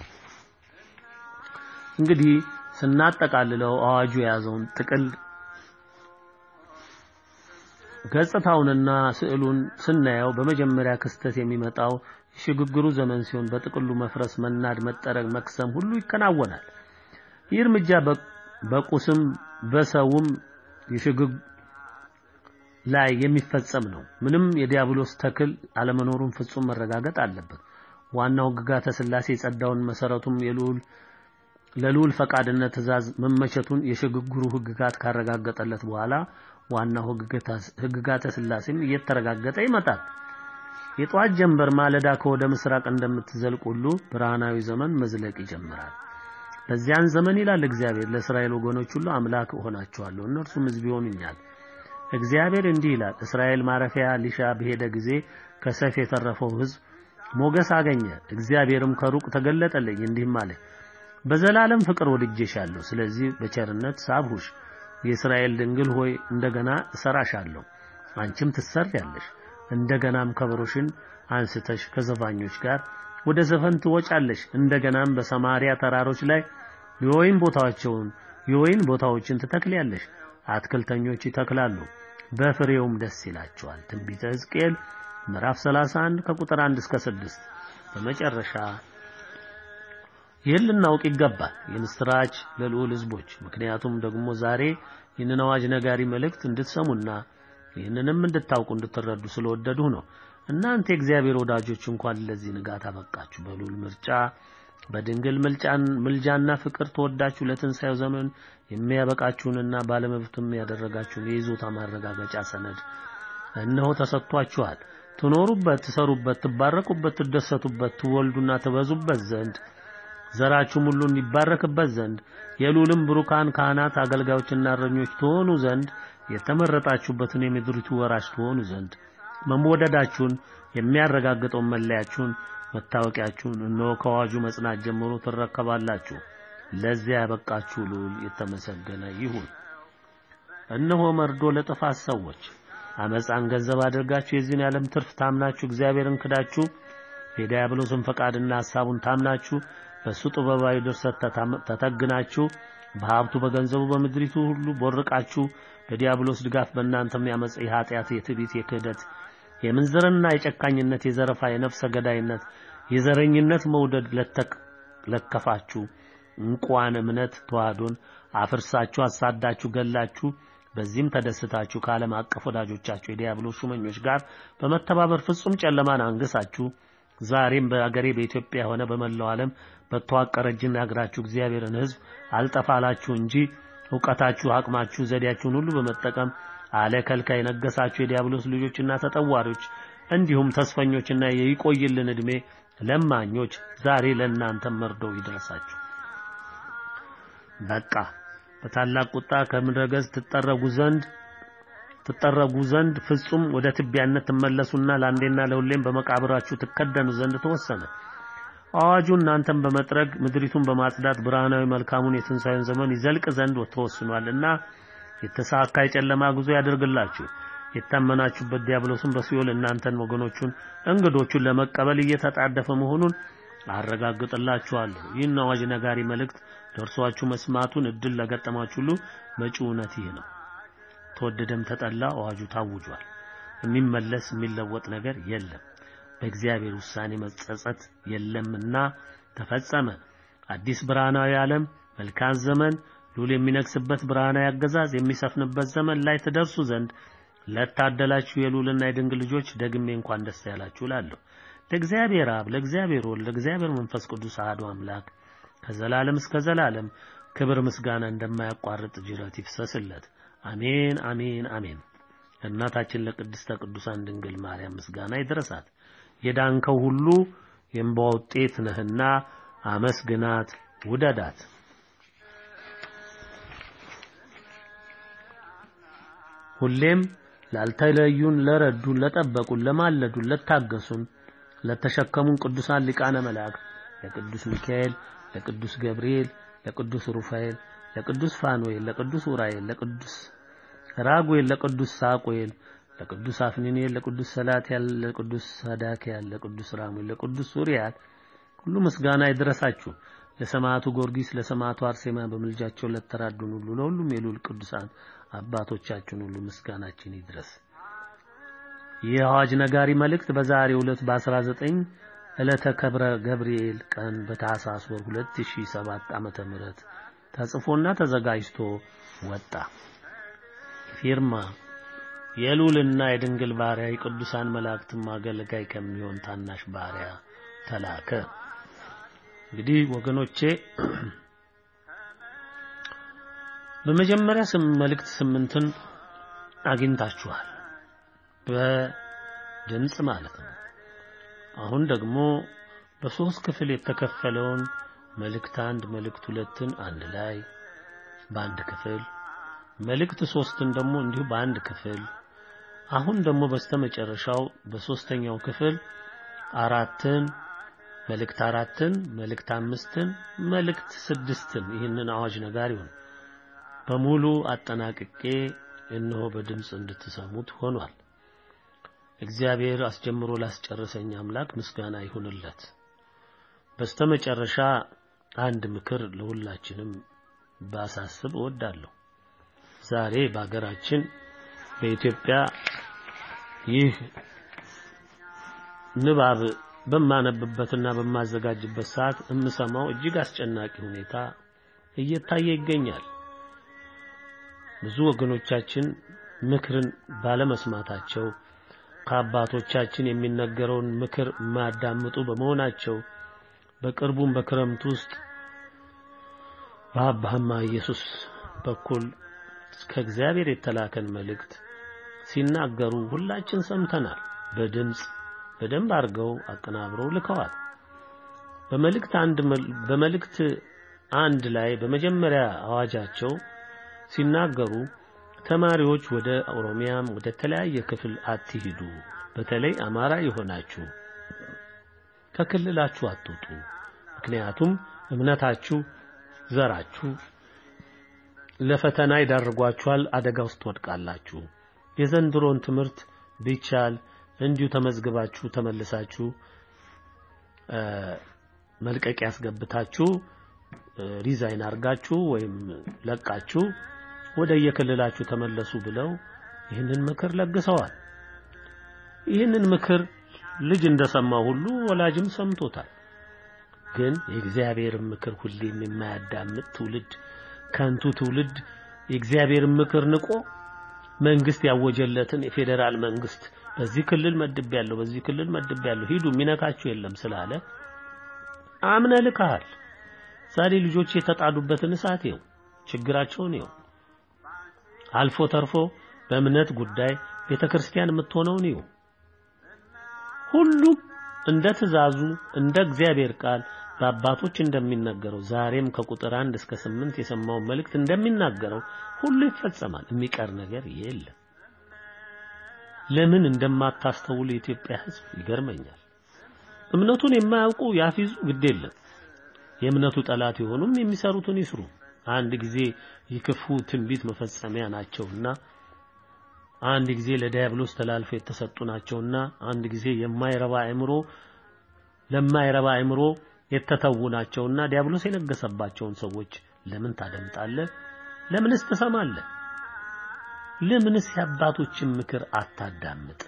እንግዲህ ስናጠቃልለው አዋጁ የያዘውን ጥቅል ገጽታውንና ስዕሉን ስናየው በመጀመሪያ ክስተት የሚመጣው የሽግግሩ ዘመን ሲሆን በጥቅሉ መፍረስ፣ መናድ፣ መጠረግ፣ መክሰም ሁሉ ይከናወናል። ይህ እርምጃ በቁስም በሰውም የሽግግ ላይ የሚፈጸም ነው። ምንም የዲያብሎስ ተክል አለመኖሩን ፍጹም መረጋገጥ አለበት። ዋናው ሕግጋተ ሥላሴ የጸዳውን መሰረቱም የልዑል ለልዑል ፈቃድነት ትእዛዝ መመቸቱን የሽግግሩ ሕግጋት ካረጋገጠለት በኋላ ዋናው ሕግጋተ ሥላሴም እየተረጋገጠ ይመጣል። የጠዋት ጀንበር ማለዳ ከወደ ምስራቅ እንደምትዘልቅ ሁሉ ብርሃናዊ ዘመን መዝለቅ ይጀምራል። በዚያን ዘመን ይላል እግዚአብሔር ለእስራኤል ወገኖች ሁሉ አምላክ እሆናቸዋለሁ፣ እነርሱም ሕዝብ ይሆኑኛል። እግዚአብሔር እንዲህ ይላል፣ እስራኤል ማረፊያ ሊሻ በሄደ ጊዜ ከሰይፍ የተረፈው ሕዝብ ሞገስ አገኘ። እግዚአብሔርም ከሩቅ ተገለጠልኝ እንዲህም አለ፣ በዘላለም ፍቅር ወድጄሻለሁ፣ ስለዚህ በቸርነት ሳብሁሽ። የእስራኤል ድንግል ሆይ እንደገና እሰራሻለሁ፣ አንቺም ትሰሪያለሽ። እንደገናም ከበሮሽን አንስተሽ ከዘፋኞች ጋር ወደ ዘፈን ትወጫለሽ። እንደገናም በሰማሪያ ተራሮች ላይ የወይን ቦታዎችን የወይን ቦታዎችን ትተክሊያለሽ። አትክልተኞች ይተክላሉ፣ በፍሬውም ደስ ይላቸዋል። ትንቢተ ሕዝቅኤል ምዕራፍ 31 ከቁጥር 1 እስከ 6። በመጨረሻ ይህን ልናውቅ ይገባል። የምስራች ለልዑል ሕዝቦች። ምክንያቱም ደግሞ ዛሬ ይህንን አዋጅ ነጋሪ መልእክት እንድትሰሙና ይህንንም እንድታውቁ እንድትረዱ ስለወደዱ ነው። እናንተ የእግዚአብሔር ወዳጆች እንኳን ለዚህ ንጋት አበቃችሁ። በልዑል ምርጫ በድንግል ምልጫን ምልጃና ፍቅር ተወዳችሁ ለትንሣኤው ዘመን የሚያበቃችሁንና ባለመብትም ያደረጋችሁን የይዞታ ማረጋገጫ ሰነድ እነሆ ተሰጥቷችኋል። ትኖሩበት፣ ትሰሩበት፣ ትባረኩበት፣ ትደሰቱበት፣ ትወልዱና ትበዙበት ዘንድ ዘራችሁም ሁሉ እንዲባረክበት ዘንድ የልዑልም ብሩካን ካህናት አገልጋዮችና እረኞች ትሆኑ ዘንድ የተመረጣችሁበትን የምድሪቱ ወራሽ ትሆኑ ዘንድ መወደዳችሁን የሚያረጋግጠውን መለያችሁን መታወቂያችሁን እነሆ ከአዋጁ መጽናት ጀምሮ ትረከባላችሁ። ለዚያ ያበቃችሁ ልዑል የተመሰገነ ይሁን። እነሆ መርዶ ለጥፋት ሰዎች አመፃን ገንዘብ አድርጋችሁ የዚህን ዓለም ትርፍ ታምናችሁ እግዚአብሔርን ክዳችሁ የዲያብሎስን ፈቃድና ሐሳቡን ታምናችሁ በእሱ ጥበባዊ ድርሰት ተተግናችሁ በሀብቱ በገንዘቡ በምድሪቱ ሁሉ ቦርቃችሁ በዲያብሎስ ድጋፍ በእናንተም ያመፀ የኃጢአት የትዕቢት የክህደት የምንዝርና የጨካኝነት የዘረፋ የነፍሰ ገዳይነት የዘረኝነት መውደድ ለከፋችሁ እንቋን እምነት ተዋህዶን አፍርሳችሁ አሳዳችሁ ገላችሁ በዚህም ተደስታችሁ ከዓለም አቀፍ ወዳጆቻችሁ የዲያብሎስ ሹመኞች ጋር በመተባበር ፍጹም ጨለማን አንግሳችሁ ዛሬም በአገሬ በኢትዮጵያ ሆነ በመላው ዓለም በተዋቀረ እጅና እግራችሁ እግዚአብሔርን ሕዝብ አልጠፋላችሁ እንጂ እውቀታችሁ፣ አቅማችሁ፣ ዘዴያችሁን ሁሉ በመጠቀም አለ ከልካይ የነገሳችሁ የዲያብሎስ ልጆችና ተጠዋሪዎች እንዲሁም ተስፈኞችና የይቆይልን ዕድሜ ለማኞች ዛሬ ለእናንተም መርዶው ይድረሳችሁ። በቃ በታላቅ ቁጣ ከምድረ ገጽ ትጠረጉ ዘንድ ትጠረጉ ዘንድ ፍጹም ወደ ትቢያነት ትመለሱና ለአንዴና ለሁሌም በመቃብራችሁ ትከደኑ ዘንድ ተወሰነ። አዋጁ እናንተን በመጥረግ ምድሪቱን በማጽዳት ብርሃናዊ መልካሙን የትንሣኤውን ዘመን ይዘልቅ ዘንድ ተወስኗልና የተሳካ የጨለማ ጉዞ ያደርግላችሁ። የታመናችሁበት ዲያብሎስን በሲኦል እናንተን ወገኖቹን እንግዶቹን ለመቀበል እየተጣደፈ መሆኑን አረጋግጥላችኋለሁ። ይህን አዋጅ ነጋሪ መልእክት ደርሷችሁ መስማቱን እድል ለገጠማችሁ ሁሉ መጪው እውነት ይህ ነው። ተወደደም ተጠላ አዋጁ ታውጇል። የሚመለስ የሚለወጥ ነገር የለም። በእግዚአብሔር ውሳኔ መጸጸት የለምና ተፈጸመ። አዲስ ብርሃናዊ ዓለም፣ መልካም ዘመን፣ ልዑል የሚነግስበት ብርሃናዊ አገዛዝ የሚሰፍንበት ዘመን ላይ ትደርሱ ዘንድ ለታደላችሁ የልዑልና የድንግል ልጆች ደግሜ እንኳን ደስ ያላችሁ እላለሁ። ለእግዚአብሔር አብ፣ ለእግዚአብሔር ወልድ፣ ለእግዚአብሔር መንፈስ ቅዱስ አሐዱ አምላክ ከዘላለም እስከ ዘላለም ክብር ምስጋና እንደማያቋርጥ ጅረት ይፍሰስለት። አሜን አሜን አሜን። ለእናታችን ለቅድስተ ቅዱሳን ድንግል ማርያም ምስጋና ይድረሳት። የዳንከው ሁሉ የእንባ ውጤት ነህና አመስግናት፣ ውደዳት። ሁሌም ላልተለዩን፣ ለረዱን፣ ለጠበቁን፣ ለማለዱን፣ ለታገሱን፣ ለተሸከሙን ቅዱሳን ሊቃነ መላእክት ለቅዱስ ሚካኤል፣ ለቅዱስ ገብርኤል፣ ለቅዱስ ሩፋኤል፣ ለቅዱስ ፋኑኤል፣ ለቅዱስ ኡራኤል፣ ለቅዱስ ራጉኤል፣ ለቅዱስ ሳቁኤል፣ ለቅዱስ አፍኒኔል፣ ለቅዱስ ሰላትያል፣ ለቅዱስ ሰዳክያል፣ ለቅዱስ ራሙኤል፣ ለቅዱስ ሱሪያል ሁሉ ምስጋና ይድረሳችሁ። ለሰማዕቱ ጊዮርጊስ፣ ለሰማዕቱ አርሴማ በምልጃቸው ለተራዱን ሁሉ ለሁሉም የልዑል ቅዱሳን አባቶቻችን ሁሉ ምስጋናችን ይድረስ። ይህ አዋጅ ነጋሪ መልእክት በዛሬው ዕለት በ19 ዕለተ ከብረ ገብርኤል ቀን በታኅሳስ ወር 2007 ዓመተ ምህረት ተጽፎና ተዘጋጅቶ ወጣ። ፊርማ የልዑልና የድንግል ባሪያ የቅዱሳን መላእክትም አገልጋይ ከሚሆን ታናሽ ባሪያ ተላከ። እንግዲህ ወገኖቼ በመጀመሪያ ስም መልእክት ስምንትን አግኝታችኋል፣ በድምጽ ማለት ነው። አሁን ደግሞ በሶስት ክፍል የተከፈለውን መልእክት አንድ መልእክት ሁለትን አንድ ላይ በአንድ ክፍል መልእክት ሶስትን ደግሞ እንዲሁ በአንድ ክፍል አሁን ደግሞ በስተመጨረሻው በሶስተኛው ክፍል አራትን መልእክት አራትን መልእክት አምስትን መልእክት ስድስትን ይህንን አዋጅ ነጋሪውን በሙሉ አጠናቅቄ እነሆ በድምፅ እንድትሰሙት ሆኗል። እግዚአብሔር አስጀምሮ ላስጨረሰኝ አምላክ ምስጋና ይሁንለት። በስተመጨረሻ አንድ ምክር ለሁላችንም ባሳስብ እወዳለሁ። ዛሬ በሀገራችን በኢትዮጵያ ይህ ንባብ በማነብበትና በማዘጋጅበት ሰዓት የምሰማው እጅግ አስጨናቂ ሁኔታ እየታየ ይገኛል። ብዙ ወገኖቻችን ምክርን ባለመስማታቸው ከአባቶቻችን የሚነገረውን ምክር የማያዳምጡ በመሆናቸው በቅርቡም በክረምት ውስጥ በአባህማ ኢየሱስ በኩል ከእግዚአብሔር የተላከን መልእክት ሲናገሩ ሁላችን ሰምተናል። በድምፅ በደንብ አድርገው አቀናብረው ልከዋል። በመልእክት አንድ በመልእክት አንድ ላይ በመጀመሪያ አዋጃቸው ሲናገሩ ተማሪዎች ወደ ኦሮሚያም ወደ ተለያየ ክፍል አትሂዱ፣ በተለይ አማራ የሆናችሁ ከክልላችሁ አትውጡ። ምክንያቱም እምነታችሁ፣ ዘራችሁ ለፈተና ይዳርጓችኋል። አደጋ ውስጥ ትወድቃላችሁ። የዘንድሮን ትምህርት ቢቻል እንዲሁ ተመዝግባችሁ ተመልሳችሁ መልቀቂያ ያስገብታችሁ ሪዛይን አርጋችሁ ወይም ለቃችሁ ወደ የክልላችሁ ተመለሱ ብለው ይህንን ምክር ለግሰዋል። ይህንን ምክር ልጅ እንደሰማው ሁሉ ወላጅም ሰምቶታል። ግን የእግዚአብሔርን ምክር ሁሌም የማያዳምጥ ትውልድ፣ ከንቱ ትውልድ የእግዚአብሔርን ምክር ንቆ መንግስት ያወጀለትን የፌዴራል መንግስት በዚህ ክልል መድብ ያለው በዚህ ክልል መድብ ያለው ሂዱ የሚነካችሁ የለም ስላለ አምነ ልካል። ዛሬ ልጆች የተጣዱበትን እሳት ይው ችግራቸውን ይው አልፎ ተርፎ በእምነት ጉዳይ ቤተክርስቲያን የምትሆነውን ይው ሁሉም እንደ ትእዛዙ እንደ እግዚአብሔር ቃል በአባቶች እንደሚነገረው ዛሬም ከቁጥር አንድ እስከ ስምንት የሰማውን መልእክት እንደሚናገረው ሁሉ ይፈጸማል። የሚቀር ነገር የለም። ለምን እንደማታስተውል የኢትዮጵያ ሕዝብ ይገርመኛል። እምነቱን የማያውቁ ያፊዙ ግድ የለም። የእምነቱ ጠላት የሆኑም የሚሰሩትን ይስሩ። አንድ ጊዜ የክፉ ትንቢት መፈጸሚያ ናቸውና አንድ ጊዜ ለዲያብሎስ ተላልፈው የተሰጡ ናቸውና አንድ ጊዜ የማይረባ አእምሮ ለማይረባ አእምሮ የተተዉ ናቸውና ዲያብሎስ የነገሰባቸውን ሰዎች ለምን ታደምጣለህ? ለምንስ ትሰማለህ? ለምንስ የአባቶችን ምክር አታዳምጥ?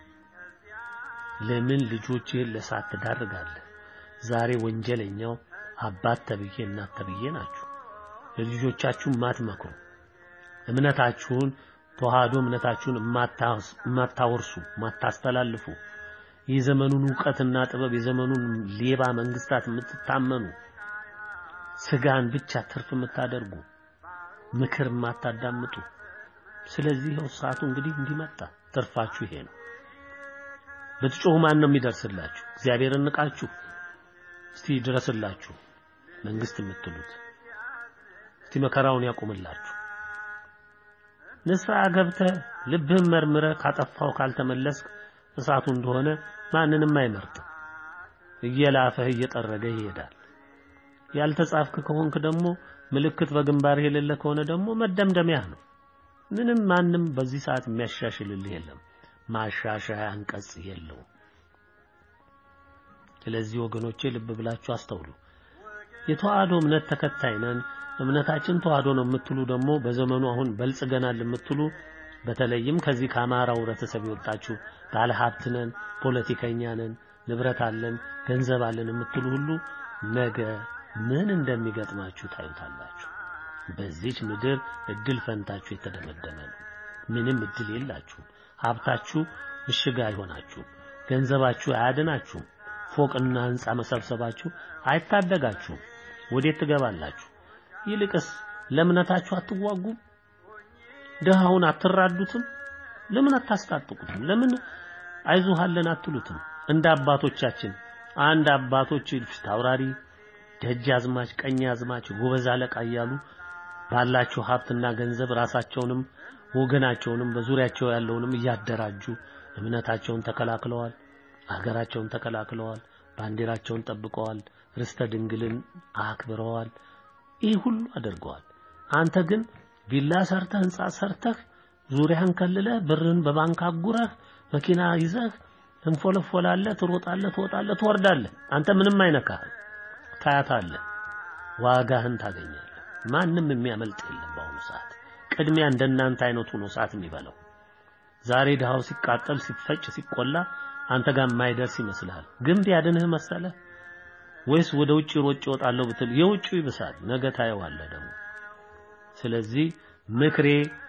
ለምን ልጆችህን ለእሳት ትዳርጋለህ? ዛሬ ወንጀለኛው አባት ተብዬ እናት ተብዬ ናችሁ። ለልጆቻችሁ ማትመክሩ እምነታችሁን ተዋህዶ እምነታችሁን የማታወርሱ ማታስተላልፉ የዘመኑን ዕውቀትና ጥበብ የዘመኑን ሌባ መንግስታት የምትታመኑ ስጋን ብቻ ትርፍ የምታደርጉ ምክር የማታዳምጡ ስለዚህ ይኸው ሰዓቱ እንግዲህ እንዲመጣ ትርፋችሁ ይሄ ነው። በትጮሁ ማን ነው የሚደርስላችሁ? እግዚአብሔርን ንቃችሁ እስቲ ድረስላችሁ መንግስት የምትሉት እስቲ መከራውን ያቁምላችሁ። ንስሐ ገብተህ ልብህን መርምረህ ካጠፋው ካልተመለስክ እሳቱ እንደሆነ ማንንም አይመርጥም። እየላፈህ እየጠረገ ይሄዳል። ያልተጻፍክ ከሆንክ ደግሞ ምልክት በግንባርህ የሌለ ከሆነ ደግሞ መደምደሚያህ ነው። ምንም ማንም በዚህ ሰዓት የሚያሻሽልልህ የለም። ማሻሻያ አንቀጽ የለውም። ስለዚህ ወገኖቼ ልብ ብላችሁ አስተውሉ። የተዋህዶ እምነት ተከታይ ነን፣ እምነታችን ተዋህዶ ነው የምትሉ ደግሞ በዘመኑ አሁን በልጽገናል የምትሉ በተለይም ከዚህ ከአማራው ህብረተሰብ የወጣችሁ ባለ ሀብት ነን፣ ፖለቲከኛ ነን፣ ንብረት አለን፣ ገንዘብ አለን የምትሉ ሁሉ ነገ ምን እንደሚገጥማችሁ ታዩታላችሁ። በዚች ምድር እድል ፈንታችሁ የተደመደመ ነው። ምንም እድል የላችሁም። ሀብታችሁ ምሽግ አይሆናችሁም። ገንዘባችሁ አያድናችሁም። ፎቅና ህንፃ መሰብሰባችሁ አይታደጋችሁም። ወዴት ትገባላችሁ? ይልቅስ ለእምነታችሁ አትዋጉም? ድሃውን አትራዱትም? ለምን አታስታጥቁትም? ለምን አይዞሃለን አትሉትም? እንደ አባቶቻችን አንድ አባቶች ፊት አውራሪ፣ ደጃዝማች፣ ቀኛዝማች፣ ጎበዝ አለቃ እያሉ ባላቸው ሀብትና ገንዘብ ራሳቸውንም ወገናቸውንም በዙሪያቸው ያለውንም እያደራጁ እምነታቸውን ተከላክለዋል። ሀገራቸውን ተከላክለዋል። ባንዲራቸውን ጠብቀዋል። ርስተ ድንግልን አክብረዋል። ይህ ሁሉ አድርገዋል። አንተ ግን ቪላ ሰርተህ ህንጻ ሰርተህ ዙሪያን ከልለህ ብርን በባንክ አጉረህ መኪና ይዘህ ትንፎለፎላለህ፣ ትሮጣለህ፣ ትወጣለህ፣ ትወርዳለህ። አንተ ምንም አይነካህ። ታያታለህ፣ ዋጋህን ታገኛለህ። ማንም የሚያመልጥ የለም። በአሁኑ ሰዓት ቅድሚያ እንደናንተ አይነቱ ነው ሰዓት የሚበላው። ዛሬ ድሃው ሲቃጠል፣ ሲፈጭ፣ ሲቆላ አንተ ጋር የማይደርስ ይመስልሃል። ግንብ ያድንህ መሰለህ ወይስ ወደ ውጭ ሮጭ እወጣለሁ ብትል የውጭው ይብሳል። ነገ ታየዋለህ ደግሞ። ስለዚህ ምክሬ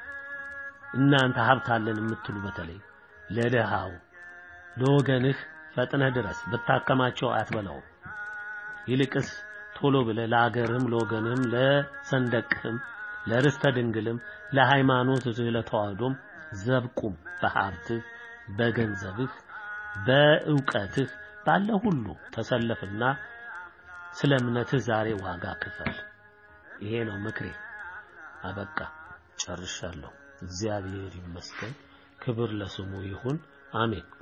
እናንተ ሀብት አለን የምትሉ በተለይ ለድሃው ለወገንህ ፈጥነህ ድረስ ብታከማቸው አትበላውም። ይልቅስ ቶሎ ብለህ ለአገርህም ለወገንህም ለሰንደቅህም ለርስተ ድንግልም ለሃይማኖትህ ለተዋህዶም ዘብቁም በሀብትህ በገንዘብህ በእውቀትህ ባለ ሁሉ ተሰለፍና ስለ እምነትህ ዛሬ ዋጋ ክፈል። ይሄ ነው ምክሬ። አበቃ፣ ጨርሻለሁ። እግዚአብሔር ይመስገን። ክብር ለስሙ ይሁን። አሜን።